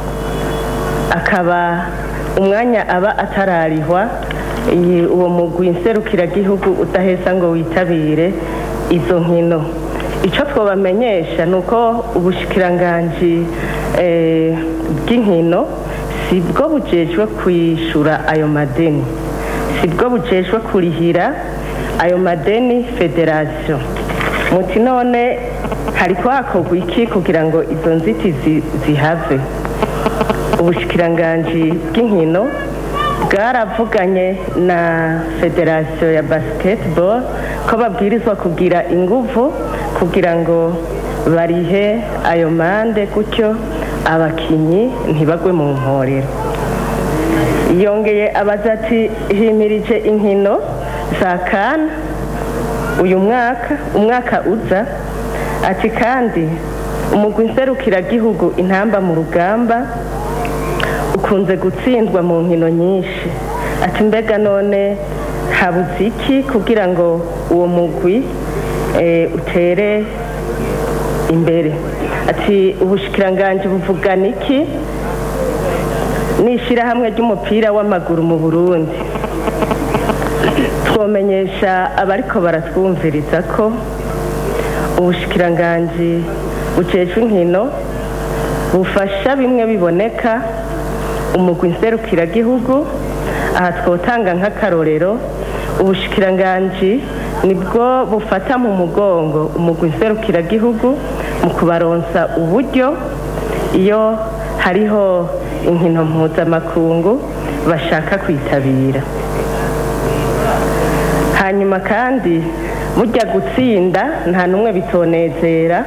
[SPEAKER 13] akaba umwanya aba atararihwa iyi- uwo mugwi nserukiragihugu udaheza ngo witabire izo nkino icyo twabamenyesha ni uko ubushikiranganji eh, bw'inkino si bwo bujejwe kwishyura ayo madeni si bwo bujejwe kurihira ayo madeni federasiyo muti none hariko hakorwa iki kugira ngo izo nzitizi zihave ubushikiranganji bw'inkino bwaravuganye na federasiyo ya basketball ko babwirizwa kugira inguvu kugira ngo barihe ayo mande gutyo abakinyi ntibagwe mu mporero yongeye abaza ati himirije inkino za kana uyu mwaka umwaka uza ati kandi umugwi nserukiragihugu intamba mu rugamba ukunze gutsindwa mu nkino nyinshi ati mbega none habuze iki kugira ngo uwo mugwi eh, utere imbere ati ubushikiranganji buvugana iki n'ishyirahamwe ry'umupira w'amaguru mu burundi twomenyesha abariko baratwumviriza ko ubushikiranganji bujejwe inkino bufasha bimwe biboneka umugwi nserukiragihugu aha twotanga nk'akarorero ubushikiranganji nibwo bufata mu mugongo umugwi nserukiragihugu mu kubaronsa uburyo iyo hariho inkino mpuzamakungu bashaka kwitabira hanyuma kandi mujya gutsinda nta n'umwe bitonezera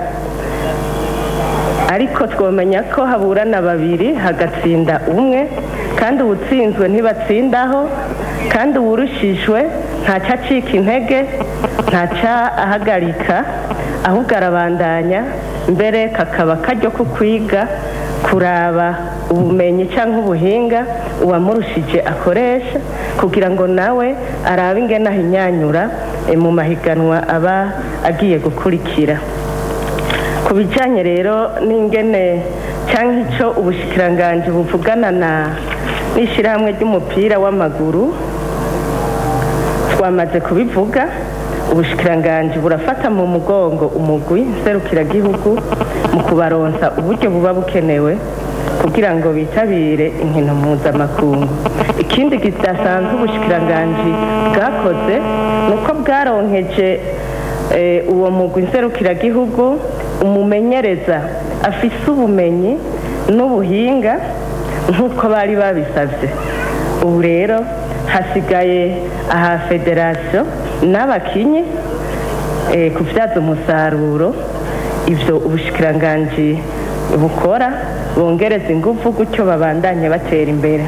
[SPEAKER 13] ariko twamenya ko haburana babiri hagatsinda umwe kandi uwutsinzwe ntibatsindaho kandi uwurushijwe ntaca acika intege ntaca ahagarika ahubwo arabandanya mbere kakaba karyo ko kwiga kuraba ubumenyi cyangwa ubuhinga uwamurushije akoresha kugira ngo nawe arabe ingene ahinyanyura eh, mu mahiganwa aba agiye gukurikira ku bijyanye rero n'ingene cyangwa icyo ubushikiranganji buvugana na n'ishyirahamwe ry'umupira w'amaguru twamaze kubivuga ubushikiranganji burafata mu mugongo umugwi nserukiragihugu mu kubaronsa uburyo buba bukenewe kugira ngo bitabire inkino mpuzamakungu ikindi kidasanzwe ubushikiranganji bwakoze ni uko bwaronkeje eh, uwo mugwi nserukiragihugu umumenyereza afise ubumenyi n'ubuhinga nk'uko bari babisabye ubu rero hasigaye aha federasiyo n'abakinyi eh, kubyaza umusaruro ibyo ubushikiranganji bukora bongereza ingufu gutyo babandanye batera imbere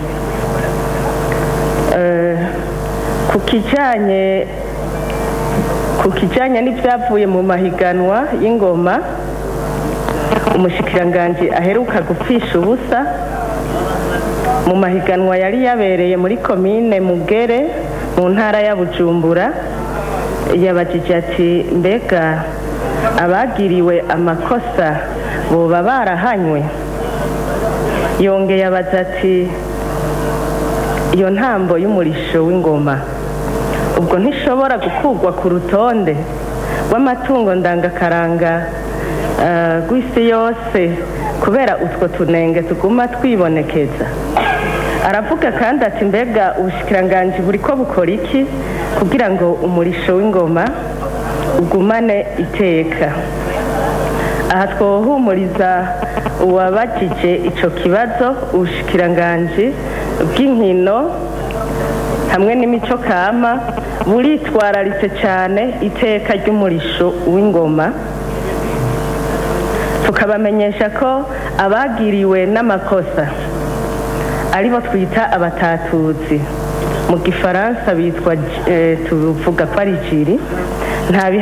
[SPEAKER 13] Eh, ku kijyanye ku kijyanye n'ibyavuye mu mahiganwa y'ingoma umushikiranganji aheruka gupfisha ubusa mu mahiganwa yari yabereye muri komine mugere mu ntara ya bujumbura yabajije ati mbega abagiriwe amakosa boba barahanywe yongeye abaza ati iyo ntambo y'umurisho w'ingoma ubwo ntishobora gukurwa ku rutonde rw'amatungo ndangakaranga eh, rw'isi yose kubera utwo tunenge tuguma twibonekeza aravuga kandi ati mbega ubushikiranganji buri ko bukora iki kugira ngo umurisho w'ingoma ugumane iteka aha twohumuriza uwabajije icyo kibazo ubushikiranganji bw'inkino hamwe n'imico kama buritwararitse cyane iteka ry'umurisho w'ingoma tukabamenyesha ko abagiriwe n'amakosa aribo twita abatatuzi mu gifaransa bitwa tuvuga ko ari jiri nta